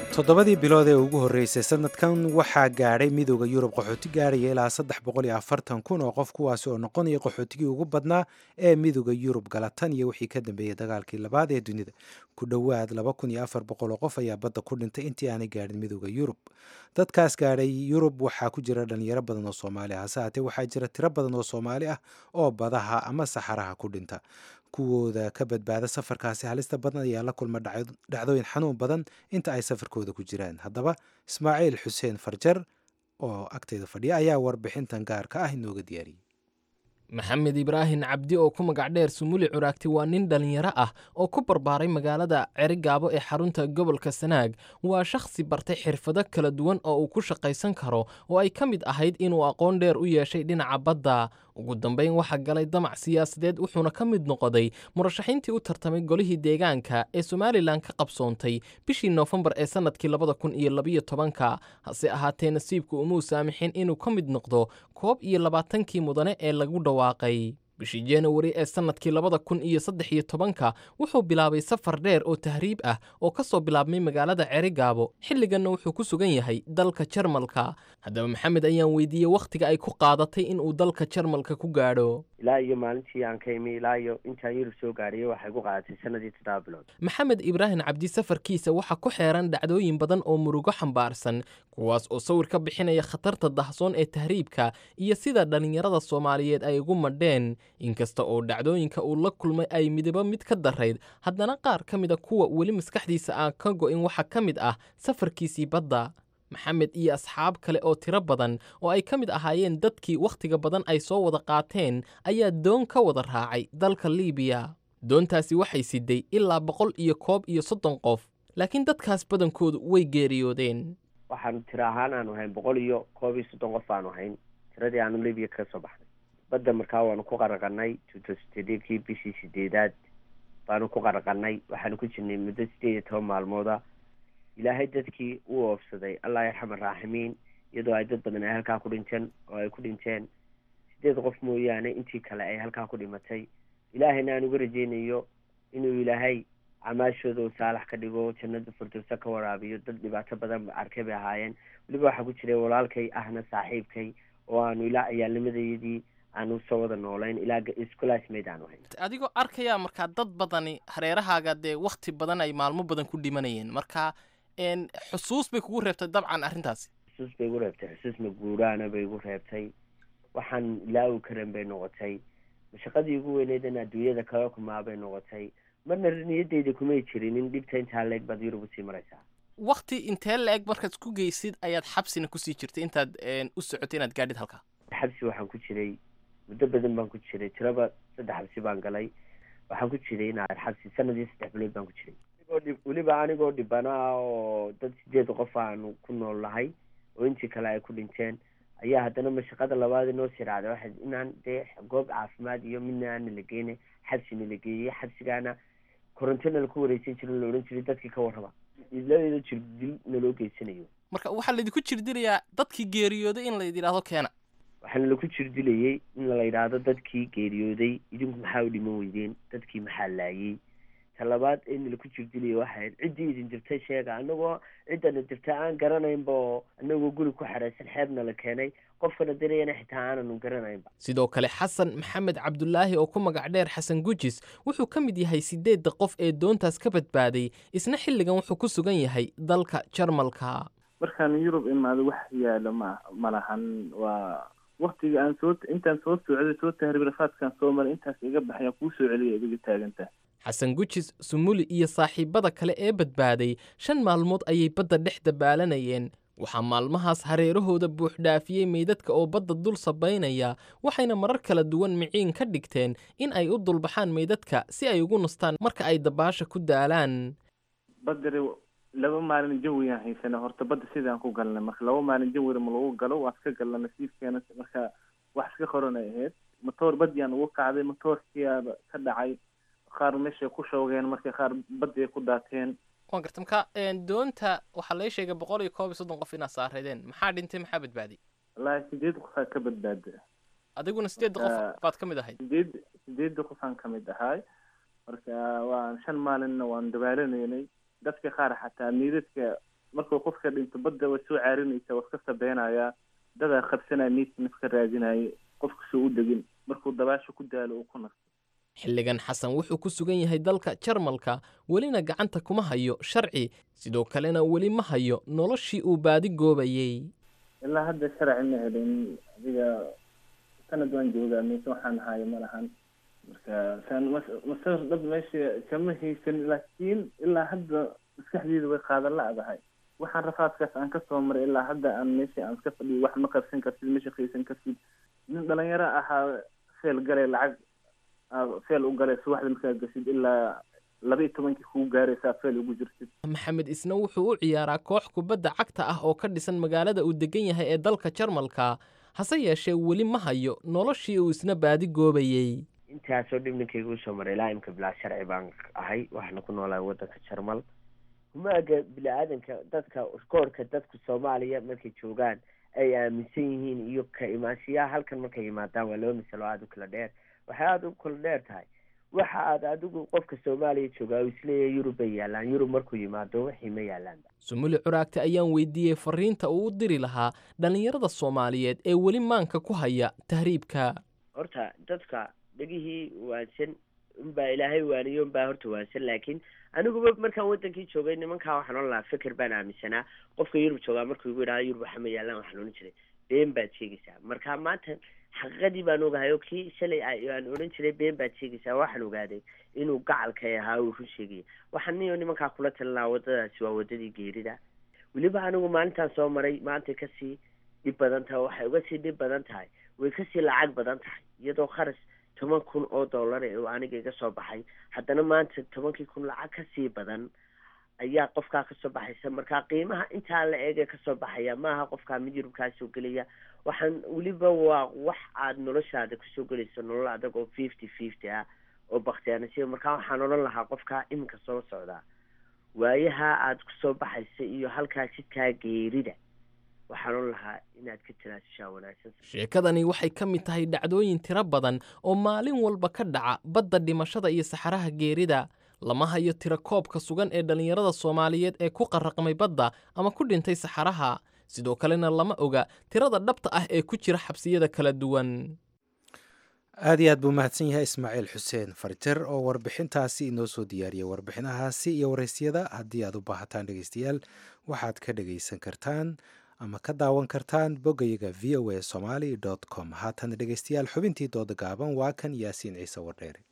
toddobadii bilood ee ugu horreysay sanadkan waxaa gaadhay midooda yurub qaxooti gaadhaya ilaa saddex boqol iyo afartan kun oo qof kuwaasi oo noqonaya qaxootigii ugu badnaa ee midooda yurub gala tan iyo wixii ka dambeeyey dagaalkii labaad ee dunida ku dhowaad laba kun iyo afar boqol oo qof ayaa badda ku dhintay intii aanay gaadhin midooda yurub dadkaas gaadhay yurub waxaa ku jira dhalinyaro badan oo soomaali ah hase haatee waxaa jira tiro badan oo soomaali ah oo badaha ama saxaraha ku dhinta kuwooda ka badbaada safarkaasi halista badan ayaa la kulma dhacdooyin xanuun badan inta ay safarkooda ku jiraan haddaba ismaaciil xuseen farjar oo agteyda fadhiya ayaa warbixintan gaarka ah inooga diyaariyey maxamed ibraahin cabdi oo ku magac dheer sumuli curaagti waa nin dhallinyaro ah oo ku barbaaray magaalada cerigaabo ee xarunta gobolka sanaag waa shakhsi bartay xirfado kala duwan oo uu ku shaqaysan karo oo ay ka mid ahayd inuu aqoon dheer u yeeshay dhinaca badda ugu dambayn waxaa galay damac siyaasadeed wuxuuna ka mid noqday murashaxiintii u tartamay golihii deegaanka ee somalilan ka qabsoontay bishii noofembar ee sannadkii labada kun iyo labiyo tobanka hase ahaatee nasiibku umuu saamixin inuu ka mid noqdo koob iyo labaatankii mudane ee lagu dhawaaqay bishii januari ee sannadkii labada kun iyo saddex iyo tobanka wuxuu bilaabay safar dheer oo tahriib ah oo ka soo bilaabmay magaalada cerigaabo xilliganna wuxuu ku sugan yahay dalka jarmalka haddaba maxamed ayaan weydiiyey wakhtiga ay ku qaadatay inuu dalka jarmalka ku gaadho ilaa iyo maalintii aan ka imi ilaa iyo intaan yurub soo gaadhiyay waxay ku qaadatay sanadii toddoba bilood maxamed ibraahim cabdi safarkiisa waxaa ku xeeran dhacdooyin badan oo murugo xambaarsan kuwaas oo sawir ka bixinaya khatarta dahsoon ee tahriibka iyo sida dhallinyarada soomaaliyeed ay ugu madheen inkasta oo dhacdooyinka uu la kulmay ay midabo mid ka darayd haddana qaar ka mid a kuwa weli maskaxdiisa aan ka go'in waxaa ka mid ah safarkiisii badda maxamed iyo asxaab kale oo tiro badan oo ay ka mid ahaayeen dadkii wakhtiga badan ay soo wada qaateen ayaa doon ka wada raacay dalka liibiya doontaasi waxay siday ilaa boqol iyo koob iyo soddon qof laakiin dadkaas badankoodu way geeriyoodeen waxaanu tiro ahaan aanu hayn boqol iyo koob iyo soddon qof aanu hayn tiradii aanu libiya kaga soo baxnay badda markaa waanu ku qaraqanay tutostedkii bishii sideedaad baanu ku qaraqanay waxaanu ku jirnay muddo sideed iyo toban maalmooda ilaahay dadkii u oofsaday allah yarxam araaximiin iyadoo ay dad badan ay halkaa ku dhinteen oo ay ku dhinteen sideed qof mooyaane intii kale ay halkaa ku dhimatay ilaahayna aan uga rajeynayo inuu ilaahay camaashooda uu saalax ka dhigo jannada furdowsa ka waraabiyo dad dhibaato badan arkay bay ahaayeen weliba waxaa ku jiray walaalkay ahna saaxiibkay oo aanu ilaa ciyaalnimadayadii aanu soo wada noolayn ilaa iscolaasmayd aanu hayn adigoo arkayaa markaa dad badani hareerahaaga dee wakhti badan ay maalmo badan ku dhimanayeen marka xusuus bay kugu reebtay dabcan arrintaasi xusuus bay igu reebtay xusuus maguuraana bay igu reebtay waxaan ilaawi karan bay noqotay mashaqadii ugu weyneyd in adduunyada kala kumaa bay noqotay marna niyadeyda kumay jirin in dhibta intaa leeg baad yurub usii maraysaa wakti intee la-eg markaad ku geysid ayaad xabsina kusii jirtay intaad u socotay inaad gaadhid halkaa xabsi waxaan ku jiray muddo badan baan ku jiray tiraba saddex xabsi baan galay waxaan ku jiray inaad xabsi sanadii saddex bilood baan ku jiray weliba anigoo dhibana ah oo dad sideed qof aanu ku nool nahay oo intii kale ay ku dhinteen ayaa haddana mashaqada labaad inoo sii raacday waxay inaan dee goob caafimaad iyo midna aana la geyne xabsina la geeyey xabsigaana korontona laku wareysan jirin la odhan jiray dadkii ka warraba iladeeda jirdil naloo geysanayo marka waxaa laydinku jirdilayaa dadkii geeriyooday in layd yidhaahdo keena waxaana laku jirdilayay in la yidhaahdo dadkii geeriyooday idinku maxaa u dhiman weydeen dadkii maxaa laayey talabaad in laku jirdilayay waxayd ciddii idin dirtay sheega anagoo ciddana dirta aan garanaynba oo anagoo guri ku xeraysan xeebna la keenay qofkana dirayana xitaa aananu garanaynba sidoo kale xasan maxamed cabdulaahi oo ku magac dheer xasan gujis wuxuu ka mid yahay sideedda qof ee doontaas ka badbaaday isna xilligan wuxuu ku sugan yahay dalka jarmalka markaan yurub imaado wax yaalo ma ma lahan waa waktiga aan soo intaan soo socday soo tahriib rafaadkaan soo maray intaas iga baxayaan kuu soo celiya idiga taagantaa xasan gujis sumuli iyo saaxiibada kale ee badbaaday shan maalmood ayay badda dhex dabaalanayeen waxaa maalmahaas hareerahooda buuxdhaafiyey meydadka oo badda dul sabaynaya waxayna marar kala duwan miciin ka dhigteen in ay u dulbaxaan meydadka si ay ugu nastaan marka ay dabaasha ku daalaan badari laba maalin jawiyaan haysana horta badda sidaan ku galnay marka laba maalin jawira ma lagu galo waan iska galna nasiibkeena marka wax iska qoranay ahayd matoor baddiyaan ugu kacday matoorkiyaaba ka dhacay qaar meeshay ku shoogeen marka qaar baddi ay ku daateen waan garta marka doonta waxaa laga sheegay boqol iyo koob iyo soddon qof inaad saareedeen maxaa dhintay maxaa badbaaday wallaahi sideed qofaa ka badbaada adiguna sideedda qof baad ka mid ahayd sideed sideedda qofaan ka mid ahay marka waan shan maalinna waan dabaalaneynay dadka qaar xataa miidadka markuu qofka dhinto badda way soo caarinaysa waa iska sabeynayaa dadaa qabsanaya miidka naf ka raadinaya qofka soo u degin markuu dabaasha ku daalo uu ku nasto xilligan xasan wuxuu ku sugan yahay dalka jarmalka welina gacanta kuma hayo sharci sidoo kalena weli ma hayo noloshii uu baadi goobayey ilaa hadda sharci ma helin adiga sanad waan joogaa mise waxaan hayo ma lahan marka saan mas- masawir dhab meesha kama haysan laakiin ilaa hadda maskaxdeeda way qaadan la-dahay waxaan rafaadkaas aan kasoo maray ilaa hadda aan meesha aan iska fadhiyo wax ma qabsan kartid ma shaqaysan kartid nin dhalinyaro ahaa feel galay lacag aa feel u galay subaxda markaa gashid ilaa laba iyo tobankii kuu gaaraysaa feel ugu jirtid maxamed isna wuxuu u ciyaaraa koox kubadda cagta ah oo ka dhisan magaalada uu degan yahay ee dalka jarmalka hase yeeshee weli ma hayo noloshii uu isna baadi goobayey intaasoo dhib ninkayga usoo maray ilaa imka bilaa sharci baan ahay waxaana ku noolahay waddanka jarmal humaaga bini-aadanka dadka koorhka dadka soomaaliya markay joogaan ay aaminsan yihiin iyo ka imaanshiyaha halkan markay yimaadaan waa laba masalo aada u kala dheer waxay aada u kala dheer tahay waxa aad adigu qofka soomaaliya joogaa uu isleeyahay yurub bay yaalaan yurub markuu yimaado wixii ma yaalaan sumuli curaagta ayaan weydiiyey fariinta uu u diri lahaa dhallinyarada soomaaliyeed ee weli maanka ku haya tahriibka horta dadka dhegihii waansan unbaa ilaahay waaniyo unbaa horta waansan laakiin aniguba markaan wadankii joogay nimankaa waxaan ohan lahaa fikir baan aaminsanaa qofka yurub joogaa markuu igu yidhahdo yurub waxa ma yaalaan waxaan odhan jiray been baad sheegaysaa marka maanta xaqiiqadii baan ogahay oo kii shalay aan odhan jiray been baad sheegaysaa waxaan ogaaday inuu gacalkay ahaa uu run sheegaya waxaan niyo nimankaa kula talin lahaa waddadaasi waa waddadii geerida weliba anigu maalintaan soo maray maantay kasii dhib badan tahay waxay uga sii dhib badan tahay way kasii lacag badan tahay iyadoo kharash toban kun oo dollar ee uu aniga iga soo baxay haddana maanta tobankii kun lacag kasii badan ayaa qofkaa kasoo baxaysa marka qiimaha intaa la eegee kasoo baxaya maaha qofkaa mid yurubkaa soo gelaya waxaan weliba waa wax aad noloshaada kusoo gelayso nolol adag oo fifty fifty ah oo baktiyaanasiya marka waxaan odhan lahaa qofkaa iminka soo socdaa waayaha aad kusoo baxaysa iyo halkaa jidkaa geerida waxaan odhan lahaa inaad ka tanaasushaa wanaagsan sheekadani waxay ka mid tahay dhacdooyin tiro badan oo maalin walba ka dhaca badda dhimashada iyo saxaraha geerida lama hayo tiro koobka sugan ee dhallinyarada soomaaliyeed ee ku qarraqmay badda ama ku dhintay saxaraha sidoo kalena lama oga tirada dhabta ah ee ku jira xabsiyada kala duwan aad iyo aad buu mahadsan yahay ismaaciil xuseen farjer oo warbixintaasi inoo soo diyaariyay warbixinahaasi iyo waraysyada haddii aad u baahataan dhegeystayaal waxaad ka dhegeysan kartaan ama ka daawan kartaan boggayaga v o a somaly com haatan dhegeystayaal xubintii dooda gaaban waa kan yaasiin ciise wardheere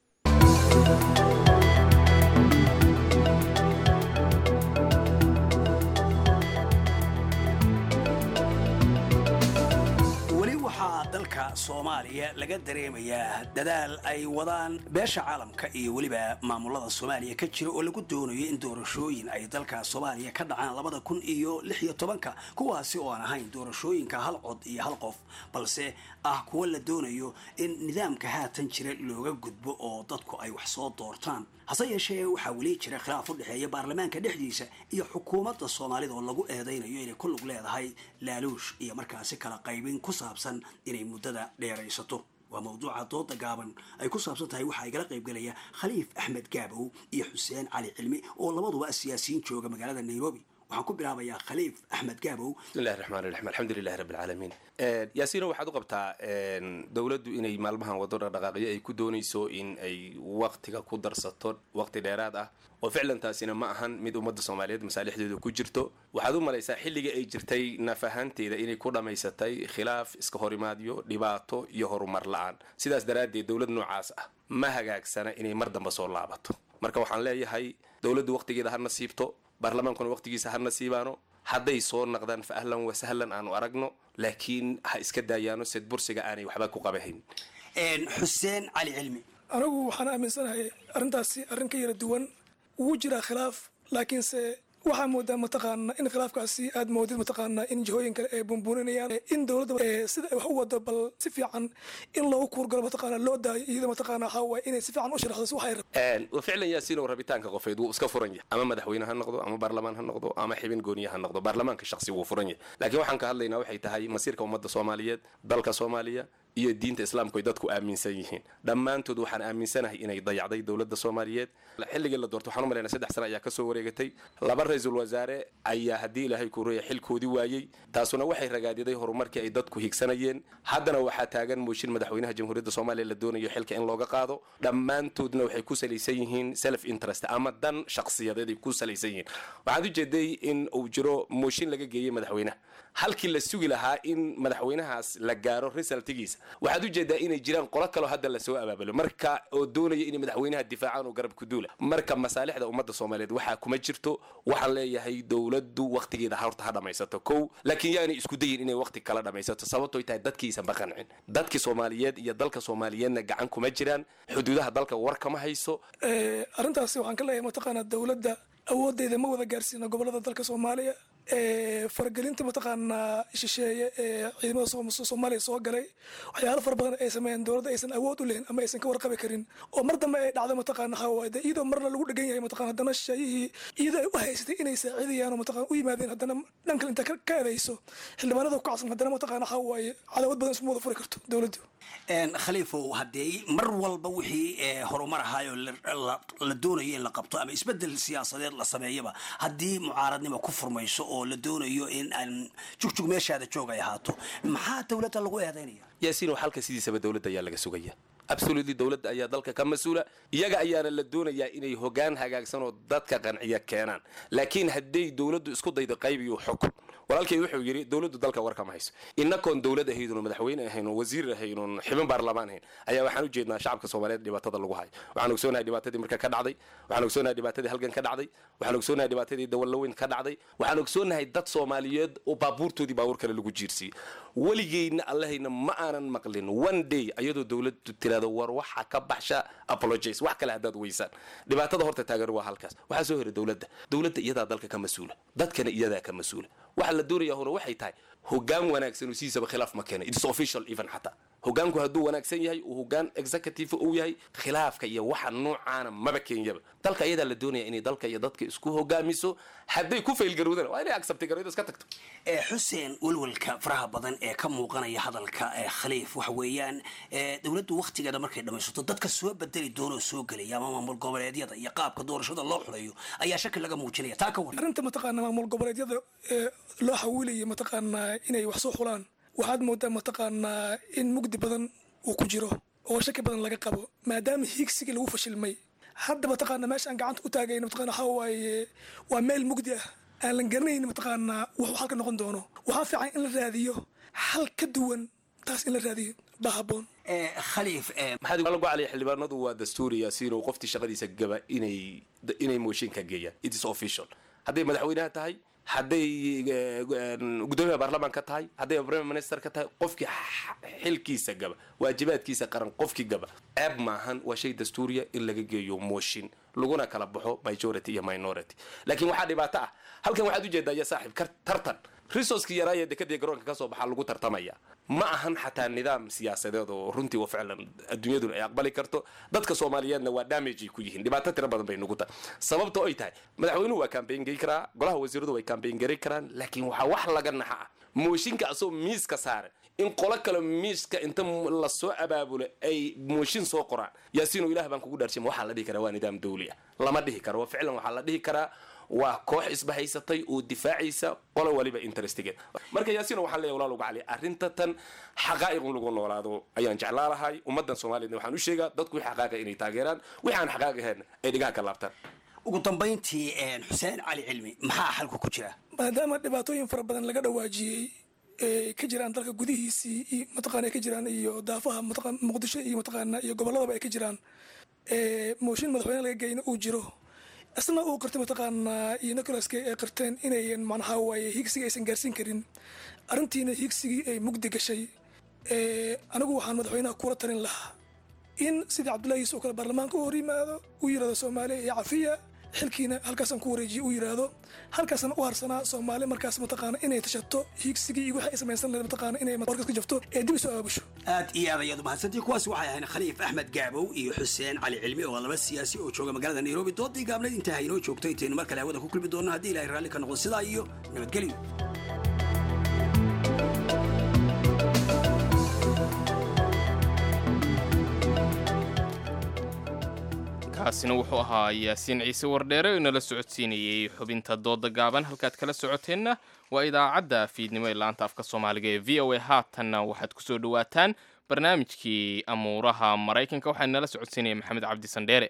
weli waxaa dalka soomaaliya laga dareemayaa dadaal ay wadaan beesha caalamka iyo weliba maamulada soomaaliya ka jira oo lagu doonayo in doorashooyin ay dalka soomaaliya ka dhacaan labada kun iyo lix iyo tobanka kuwaasi oo aan ahayn doorashooyinka hal cod iyo hal qof balse ah kuwa la doonayo in nidaamka haatan jira looga gudbo oo dadku ay wax soo doortaan hase yeeshee waxaa weli jira khilaaf u dhexeeya baarlamaanka dhexdiisa iyo xukuumadda soomaalida oo lagu eedaynayo inay ku lug leedahay laaluush iyo markaasi kala qaybin ku saabsan inay muddada dheeraysato waa mawduuca dooda gaaban ay ku saabsan tahay waxaa igala qaybgelaya khaliif axmed gaabow iyo xuseen cali cilmi oo labaduba siyaasiyiin jooga magaalada nairobi waxaan ku bilaabayaa khaliif axmed gaabow bismillahi raxmaan raxiim alxamdulilahi rabbi alcaalamiin yaasiino waxaad u qabtaa dowladdu inay maalmahan wado dhaqdhaqaaqyo ay ku doonayso in ay waktiga ku darsato waqti dheeraad ah oo ficlan taasina ma ahan mid ummadda soomaaliyeed masaalixdeedu ku jirto waxaad u malaysaa xilliga ay jirtay naf ahaanteeda inay ku dhammaysatay khilaaf iska horimaadyo dhibaato iyo horumar la-aan sidaas daraaddeed dowlad noocaas ah ma hagaagsana inay mar damba soo laabato marka waxaan leeyahay dowladdu waqtigeeda ha nasiibto baarlamaankuna waqtigiisa ha nasiibaano hadday soo naqdaan fa ahlan wa sahlan aanu aragno laakiin ha iska daayaano sed bursiga aanay waxba ku qabahayn xuseen cali cilmi anigu waxaan aaminsanahay arrintaasi arrin ka yara duwan wuu jiraa khilaaf laakiinse waxaa moodaa mataqaana in khilaafkaasi aad moodid mataqaana in jihooyin kale ay bumbuuninayaan in dowladda sida ay wax u wado bal si fiican in loogu kuurgalo mataqaana loo daayo iyada mataqaana waxaa waaye inay si fiican u sharaxdo si waxay rabto wa ficlan yaasiinow rabitaanka qofeed wuu iska furan yahay ama madaxweyne ha noqdo ama baarlamaan ha noqdo ama xibin gooniye ha noqdo baarlamaanka shaksi wuu furan yahay laakiin waxaan ka hadlaynaa waxay tahay masiirka ummadda soomaaliyeed dalka soomaaliya iyo diinta islaamku ay dadku aaminsan yihiin dhammaantood waxaan aaminsanahay inay dayacday dowladda soomaaliyeed xilligii la doorto waxaan u malaynaa saddex sano ayaa ka soo wareegatay laba ra-iisul wasaare ayaa haddii ilaahay ku reeya xilkoodii waayey taasuna waxay ragaadiday horumarkii ay dadku higsanayeen haddana waxaa taagan mooshin madaxweynaha jamhuuriyadda soomaaliya la doonayo xilka in looga qaado dhammaantoodna waxay ku salaysan yihiin self interest ama dan shakhsiyadeed ay ku salaysan yihiin waxaad ujeeday in uu jiro mooshin laga geeyey madaxweynaha halkii la sugi lahaa in madaxweynahaas la gaaro resultigiisa waxaad ujeedaa inay jiraan qolo kaloo hadda lasoo abaabulo marka oo doonaya inay madaxweynaha difaacaan oo garab ku duula marka masaalixda ummadda soomaaliyeed waxaa kuma jirto waxaan leeyahay dowladdu wakhtigeeda horta ha dhammaysato kow laakiin yaanay isku dayin inay wakhti kala dhammaysato sababtooy tahay dadkiisanba qancin dadkii soomaaliyeed iyo dalka soomaaliyeedna gacan kuma jiraan xuduudaha dalka war kama hayso arrintaasi waxaan ka leeyahay mataqaanaa dowladda awooddeeda ma wada gaarsiina gobollada dalka soomaaliya faragelinta mataqaanaa shisheeye ee ciidamada soomaaliya soo galay waxyaalo fara badan ay sameeyeen dowladda aysan awood u lehin ama aysan ka warqabi karin oo mar dambe ay dhacdo mataqaana hawaay de iyadoo marna lagu dhegan yahay mataqana haddana shisheeyihii iyadoo ay u haysatay inay saacidayaan oo mataqana u yimaadeen haddana dhan kale inta ka eedayso xildhibaanada ku kacsan haddana mataqaana hawaaye cadaawad badan isma wada furi karto dowladdu khaliifow haddee mar walba wixii horumar ahaayoo la doonayo in la qabto ama isbedel siyaasadeed la sameeyaba haddii mucaaradnimo ku furmayso oo la doonayo in aan jugjug meeshaada joog ay ahaato maxaa dowladda lagu eedaynaya yaasiin oo xalka sidiisaba dowladda ayaa laga sugaya absolutely dowladda ayaa dalka ka mas-uula iyaga ayaana la doonayaa inay hogaan hagaagsan oo dadka qanciya keenaan laakiin hadday dowladdu isku daydo qayb iyo xukun walaalkay wuxuu yidhi dowladdu dalka war kama hayso innakoon dowlad ahaydun madaxweyne ahayn oo wasiir ahayn oon xibin baarlamaan ahayn ayaa waxaan u jeednaa shacabka soomaaliyeed dhibaatada lagu hayo waxaan ogsoonahay dhibaatadii marka ka dhacday waxaan ogsoonahay dhibaatadii halgan ka dhacday waxaan ogsoonahay dhibaatadii dawallaweyn ka dhacday waxaan ogsoonahay dad soomaaliyeed oo baabuurtoodii baabuur kale lagu jiirsiiyey weligeyna allahayna ma aanan maqlin one day ayadoo dowladdu tirahdo war waxa ka baxsha apologize wax kale haddaad weysaan dhibaatada horta taagan waa halkaas waxaa soo hera dowladda dowladda iyadaa dalka ka mas-uula dadkana iyadaa ka mas-uula waxa la doonaya hore waxay tahay hogaan wanaagsan oo sidiisaba khilaaf ma keena it's official even xataa hogaanku hadduu wanaagsan yahay uu hogaan executive uu yahay khilaafka iyo waxa noocaana maba keenyaba dalka iyadaa la doonaya inay dalka iyo dadka isku hogaamiso hadday ku faylgarowdana waa inay accepti garowda iska tagto xuseen welwelka faraha badan ee ka muuqanaya hadalka khaliif waxa weeyaan dowladdu wakhtigeeda markay dhammaysato dadka soo bedeli doonoo soo gelaya ama maamul goboleedyada iyo qaabka doorashada loo xulayo ayaa shaki laga muujinaya taa ka waran arrinta mataqaana maamul goboleedyada ee loo xawiilaya mataqaanaa inay wax soo xulaan waxaad moodaa mataqaanaa in mugdi badan uu ku jiro oo shaki badan laga qabo maadaama hiigsigii lagu fashilmay hadda mataqaana meesha aan gacanta u taagayno mataqana waxaa waaye waa meel mugdi ah aan lan garanayn mataqaanaa wuxuu halka noqon doono waxaa fiican in la raadiyo xal ka duwan taas in la raadiyo baa habboon khaliif maxaad lagu calaya xildhibaanadu waa dastuuri yaasiin oo qoftii shaqadiisa gaba inay inay mooshinka geeyaan it is official hadday madaxweynaha tahay hadday gudoomiyaha baarlamaanka tahay hadday prime minister ka tahay qofkii xilkiisa gaba waajibaadkiisa qaran qofkii gaba ceeb maahan waa shay dastuuriya in laga geeyo mooshin laguna kala baxo majority iyo minority laakiin waxaa dhibaato ah halkan waxaad ujeedaa ya saaxiib tartan resourcekii yaraaya dekadii garoonka kasoo baxaa lagu tartamaya ma ahan xataa nidaam siyaasadeed oo runtii wa ficlan adduunyaduna ay aqbali karto dadka soomaaliyeedna waa damage ay ku yihiin dhibaato tiro badan bay nugu tahay sababta ay tahay madaxweynuhu waa campaign gey karaa golaha wasiiradu way campaign gari karaan laakiin waxaa wax laga naxa ah mooshinka asoo miiska saaran in qolo kale miiska inta lasoo abaabulo ay mooshin soo qoraan yaasiino ilaah baan kugu dhaarshima waxaa la dhihi karaa waa nidaam dawli ah lama dhihi karo wa ficlan waxaa la dhihi karaa waa koox isbahaysatay oo difaacaysa qolo waliba interestigeed marka yaasiino waxaan leeyahay walaal uga cali arrinta tan xaqaa'iq in lagu noolaado ayaan jeclaa lahay ummaddan soomaaliyeedna waxaan u sheegaa dadku wixii xaqaaqa inay taageeraan wixii aan xaqaaq ahayn ay dhigaha ka laabtaan ugu dambayntii xuseen cali cilmi maxaa xalku ku jira maadaama dhibaatooyin fara badan laga dhawaajiyey ee ka jiraan dalka gudihiisii iyo mataqaana ay ka jiraan iyo daafaha mataqaan muqdisho iyo mataqaana iyo gobolladaba ay ka jiraan ee mooshin madaxweyne laga geyna uu jiro isna uu qirtay mataqaanaa iyo nicolaska ay qirteen inayan macnaha waaye higsigii aysan gaarsiin karin arrintiina higsigii ay mugdi gashay anigu waxaan madaxweynaha kula talin lahaa in sidii cabdullahi yuusuf oo kale baarlamaanka u hor yimaado uu yidhahdo soomaaliya iyo cafiya xilkiina halkaasaan ku wareejiye uu yidhaahdo halkaasna u harsanaa soomaali markaas mataqaana inay tashato higsigii iyo wixii ay samaysan lahayd mataqaana inay warkas ka jafto ee dib isu aabusho aad iyo aad ayaad umahadsantii kuwaasi waxay ahayn khaliif axmed gaabow iyo xuseen cali cilmi oo laba siyaasi oo jooga magaalada nairobi doodii gaabnayd intaa haynoo joogto intaynu mar kale hawada ku kulmi doonno haddii ilahay raalli ka noqdo sidaa iyo nabadgelyo kaasina wuxuu ahaa yaasiin ciise wardheere oo inala socodsiinayey xubinta dooda gaaban halkaad kala socoteenna waa idaacadda fiidnimo ee laanta afka soomaaliga ee v o a haatanna waxaad kusoo dhawaataan barnaamijkii amuuraha maraykanka waxaa inala socodsiinaya maxamed cabdi sandheere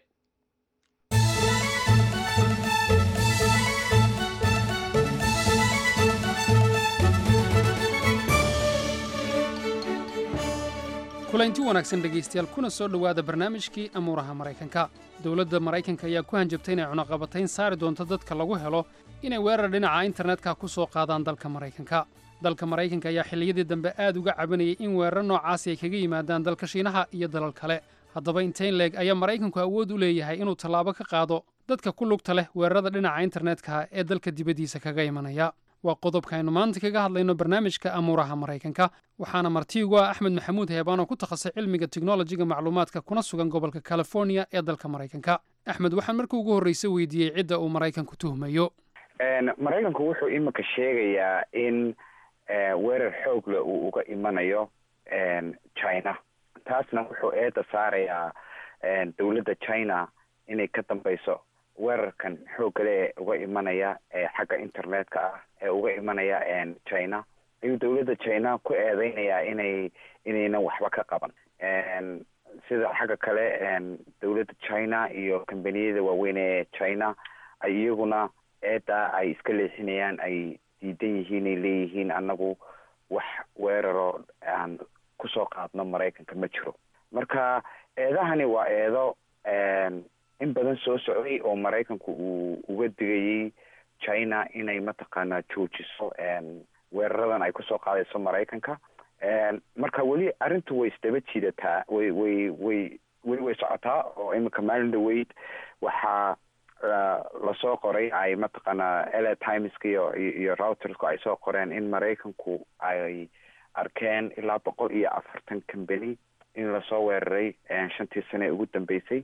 kulanti wanaagsan dhegaystayaal kuna soo dhowaada barnaamijkii amuuraha maraykanka dowladda maraykanka ayaa ku hanjabtay inay cunaqabatayn saari doonto dadka lagu helo inay weerar dhinaca internetka ku soo qaadaan dalka maraykanka dalka maraykanka ayaa xilliyadii dambe aad uga cabanayay in weerar noocaasi ay kaga yimaadaan dalka shiinaha iyo dalal kale haddaba intayn leeg ayaa maraykanku awood u leeyahay inuu tallaabo ka qaado dadka ku lugta leh weerarada dhinaca internetka ee dalka dibaddiisa kaga imanaya waa qodobka aynu maanta kaga hadlayno barnaamijka amuuraha maraykanka waxaana martiigu ah axmed maxamuud heebaan oo ku takhasusay cilmiga teknolojiga macluumaadka kuna sugan gobolka california ee dalka maraykanka axmed waxaan markii ugu horreyse weydiiyey cidda uu maraykanku tuhmayo maraykanku wuxuu iminka sheegayaa in weerar xoog leh uu uga imanayo china taasna wuxuu eedda saarayaa dowladda china inay ka dambeyso weerarkan xoogale ee uga imanaya xagga internetka ah ee uga imanaya china ayuu dowladda china ku eedeynayaa inay inaynan waxba ka qaban sida xagga kale dowladda china iyo kambaniyada waaweyn ee china ay iyaguna eeddaa ay iska leexinayaan ay diidan yihiin ay leeyihiin annagu wax weeraro aan kusoo qaadno maraykanka ma jiro marka eedahani waa eedo in badan soo socday oo maraykanku uu uga digayay china inay mataqaanaa joojiso weeraradan ay kusoo qaadayso maraykanka marka weli arrintu way isdaba jiidataa way way way weli way socotaa oo iminka maalin dhaweyd waxaa lasoo qoray ay mataqaanaa la timeska iyo iyo routersku ay soo qoreen in maraykanku ay arkeen ilaa boqol iyo afartan company in lasoo weeraray shantii sane ee ugu dambeysay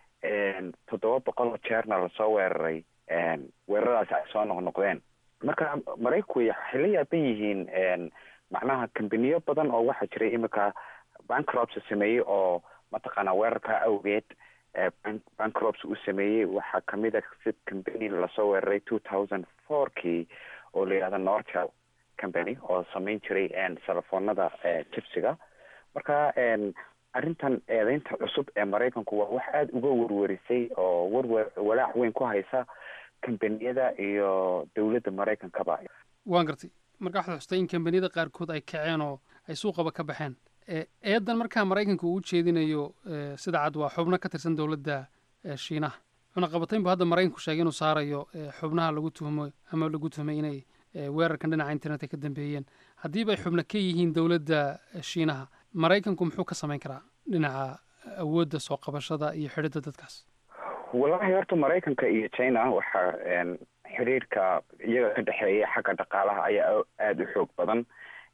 toddoba boqol oo jeerna lasoo weeraray weeraradaasi ay soo noqnoqdeen marka maraykanku waxay la yaaban yihiin macnaha kambaniyo badan oo waxaa jiray iminka bancrops sameeyey oo mataqaanaa weerarka awgeed bancrops u sameeyey waxaa kamid a si company lasoo weeraray two thousand four kii oo la yihahdo nortel company oo sameyn jiray telefoonada jibsiga marka arrintan eedeynta cusub ee maraykanku waa wax aada uga werwerisay oo werwer walaac weyn ku haysa kambaniyada iyo dowladda maraykankaba waan gartay marka waxaad xustay in kambaniyada qaarkood ay kaceen oo ay suuqaba ka baxeen eedan markaa maraykanka uu ujeedinayo sida cad waa xubno ka tirsan dowladda shiinaha cunaqabatayn bu hadda maraykanku sheegay inuu saarayo xubnaha lagu tuhmo ama lagu tuhmay inay weerarkan dhinaca internetka ka dambeeyeen haddiiba ay xubno ka yihiin dowladda shiinaha maraykanku muxuu ka samayn karaa dhinaca awoodda soo qabashada iyo xidhidda dadkaas wallahi horta maraykanka iyo china waxaa xiriirka iyaga ka dhexeeya xagga dhaqaalaha ayaa aada u xoog badan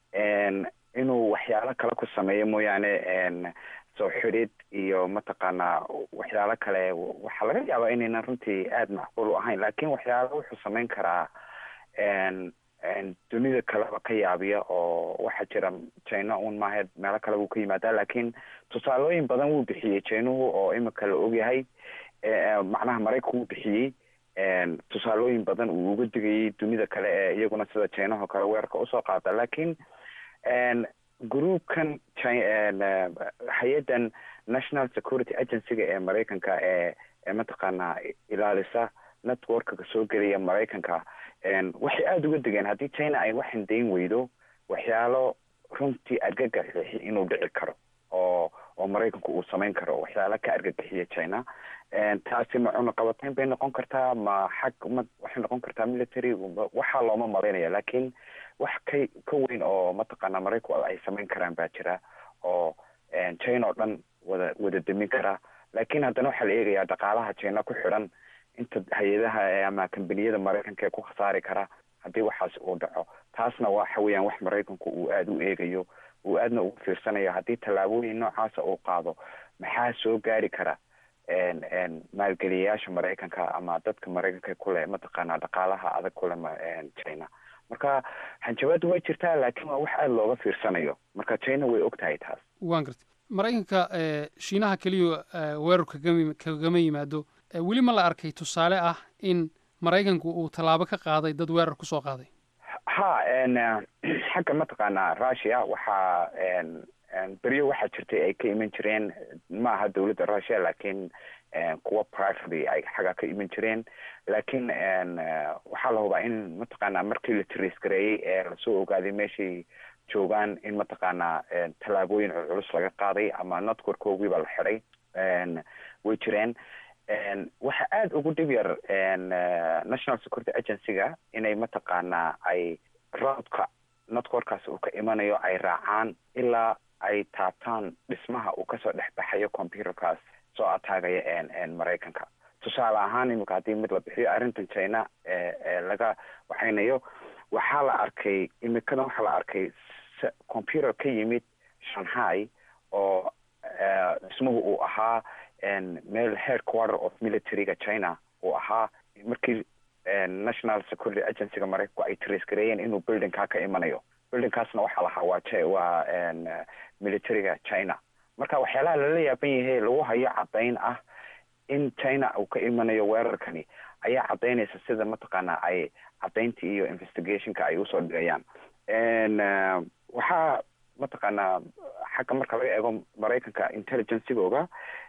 inuu waxyaalo kale ku sameeyo mooyaane soo xidhid iyo mataqaanaa waxyaalo kale waxaa laga yaabaa inaynan runtii aada macquul u ahayn lakin waxyaalo wuxuu samayn karaa dunida kaleba ka yaabiya oo waxaa jira china un maaha meelo kale wuu ka yimaadaa lakin tusaalooyin badan wuu bixiyey chinuhu oo imika la ogyahay macnaha maraykanku wuu bixiyey tusaalooyin badan uu uga digayay dunida kale ee iyaguna sida chinaho kale weerarka usoo qaada lakin groupkan hay-addan national security agencyga ee maraykanka ee ee mataqaanaa ilaalisa networkga soo gelaya maraykanka waxay aada uga degeen haddii china ay waxan dayn weydo waxyaalo runtii argagaxi inuu dhici karo oo oo maraykanku uu samayn karo waxyaalo ka argagaxiya china taasi ma cunaqabatayn bay noqon kartaa ma xag ma waxay noqon kartaa military waxaa looma malaynaya lakin wax ka ka weyn oo mataqaanaa maraykanku ay samayn karaan baa jira oo china oo dhan wada wada demin kara lakin haddana waxaa la eegayaa dhaqaalaha china ku xidhan inta hay-adaha ama kambaniyada maraykanka ee ku khasaari kara haddii waxaas uu dhaco taasna waxa weeyaan wax maraykanku uu aada u eegayo uu aadna ugu fiirsanayo haddii tallaabooyin noocaasa uu qaado maxaa soo gaari kara maalgeliyayaasha maraykanka ama dadka maraykanka kule mataqaanaa dhaqaalaha adag kule china marka hanjabaadu way jirtaa laakiin waa wax aada looga fiirsanayo marka china way og tahay taas waan gartay maraykanka shiinaha keliya weerarku kagama yimaado weli ma la arkay tusaale ah in maraykanku uu tallaabo ka qaaday dad weerar kusoo qaaday ha xagga mataqaanaa russia waxaa beryo waxaa jirtay ay ka iman jireen ma aha dowladda russia laakiin kuwa privately ay xagga ka iman jireen laakiin waxaa la hubaa in mataqaanaa markii la trace gareeyey ee lasoo ogaaday meeshay joogaan in mataqaanaa tallaabooyin culculus laga qaaday ama networkoogiiba la xiday way jireen waxa aada ugu dhib yar national security agency-ga inay mataqaanaa ay roodka networkaas uu ka imanayo ay raacaan ilaa ay taabtaan dhismaha uu kasoo dhex baxayo computerkaas soo ataagaya maraykanka tusaale ahaan imika haddii mid la bixiyo arrintan china ee laga waxaynayo waxaa la arkay imikadan waxaa la arkay computer ka yimid shanghai oo dhismuhu uu ahaa meel headquarter of militaryga china uu ahaa markii national security agencyga maraykanku ay trace gareeyeen inuu buildingkaa ka imanayo buildingkaasna waxaa lahaa waa waa militaryga china marka waxyaalaha lala yaaban yahay lagu hayo caddayn ah in china uu ka imanayo weerarkani ayaa caddaynaysa sida mataqaanaa ay caddayntii iyo investigationka ay usoo dhigayaan waxaa mataqaanaa xagga marka laga eego maraykanka intelligencegooga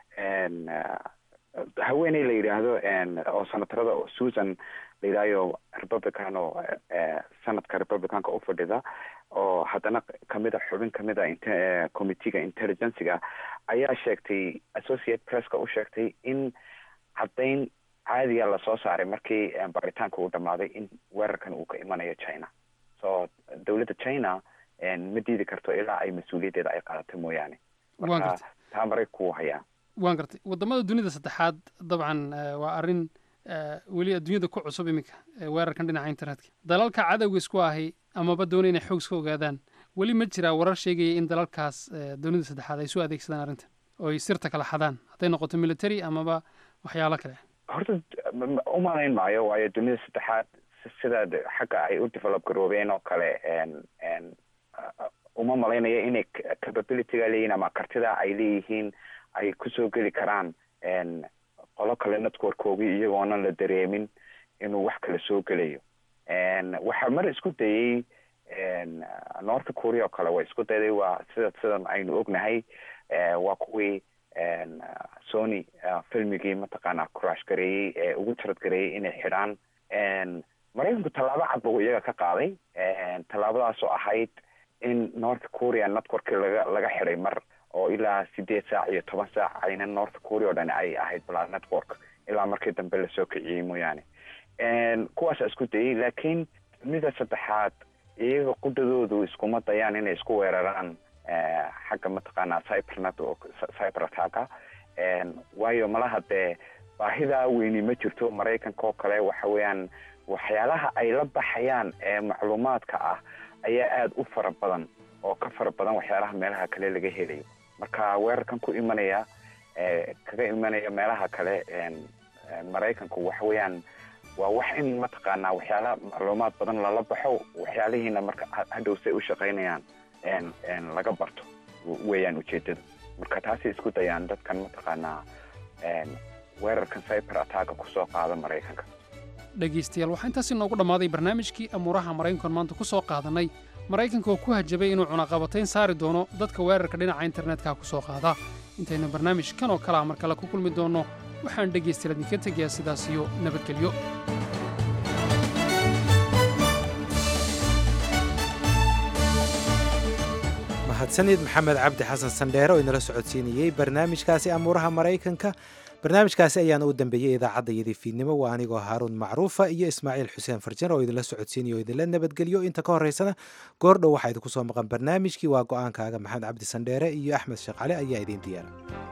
haweeney la yidhaahdo oo senatarada susan la yidhahyo republican oo sanadka republicanka u fadhida oo haddana kamida xubin kamida committeega intelligencega ayaa sheegtay associate presska u sheegtay in caddayn caadiga lasoo saaray markii baritaanka uu dhamaaday in weerarkan uu ka imanayo china so dowladda china ma diidi karto ilaa ay mas-uuliyaddeeda ay qaadato mooyaane marka taa maraykanku wuu hayaa waan gartay waddamada dunida saddexaad dabcan waa arrin weli adduunyada ku cusub iminka weerarkan dhinaca internetka dalalka cadowga isku ahi amaba doona inay xoog iska ogaadaan weli ma jiraa warar sheegaya in dalalkaas dunida saddexaad ay soo adeegsadaan arrintan oo ay sirta kala xadaan hadday noqoto military amaba waxyaalo kale horta umalayn maayo waayo dunida saddexaad sida xagga ay u develop garoobeen oo kale uma malaynayo inay capabilityga leeyihin ama kartida ay leeyihiin ay kusoo geli karaan qolo kale networkoogii iyagoonan la dareemin inuu wax kale soo gelayo waxaa mar isku dayey north korea oo kale waa isku dayday waa sida sidan aynu ognahay waa kuwii sony filmigii mataqaanaa crash gareeyey ee ugu tarad gareeyey inay xidhaan maraykanku tallaabo cad buu iyaga ka qaaday tallaabadaasoo ahayd in north korea networkii laga laga xidhay mar oo ilaa sideed saac iyo toban saac ayna north korea o dhan ay ahayd balaa network ilaa markii dambe lasoo kiciyey mooyaane kuwaasa isku dayey laakiin mida saddexaad iyaga qudadoodu iskuma dayaan inay isku weeraraan xagga mataqaanaa cybernet oo cyber attacka waayo malaha dee baahidaa weyni ma jirto maraykanka oo kale waxa weeyaan waxyaalaha ay la baxayaan ee macluumaadka ah ayaa aada u fara badan oo ka fara badan waxyaalaha meelaha kale laga helayo marka weerarkan ku imanaya kaga imanaya meelaha kale maraykanku waxa weeyaan waa wax in mataqaanaa waxyaalaha macluumaad badan lala baxo waxyaalihiina marka hadhowse u shaqaynayaan laga barto weeyaan ujeedada marka taasay isku dayaan dadkan mataqaanaa weerarkan cyber attacka kusoo qaada maraykanka dhegaystayaal waxaa intaasi noogu dhammaaday barnaamijkii amuuraha maraykankan maanta ku soo qaadannay maraykanka oo ku hajabay inuu cunaqabatayn saari doono dadka weerarka dhinaca internetka ku soo qaada intaynu barnaamij kan oo kale ah mar kale ku kulmi doonno waxaan dhegaystayaal idinka tegayaa sidaas iyo nabadgelyo mahadsanid maxamed cabdi xasan sandheere oo inala socodsiinayey barnaamijkaasi amuuraha maraykanka barnaamijkaasi ayaana u dambeeyey idaacadda iyadii fiidnimo waa anigoo haaruun macruufa iyo ismaaciil xuseen farjan oo idinla socodsiinaya oo idinla nabadgelyo inta ka horreysana goordhow waxaa idinku soo maqan barnaamijkii waa go-aankaaga maxamed cabdi sandheere iyo axmed sheekh cali ayaa idiin diyaara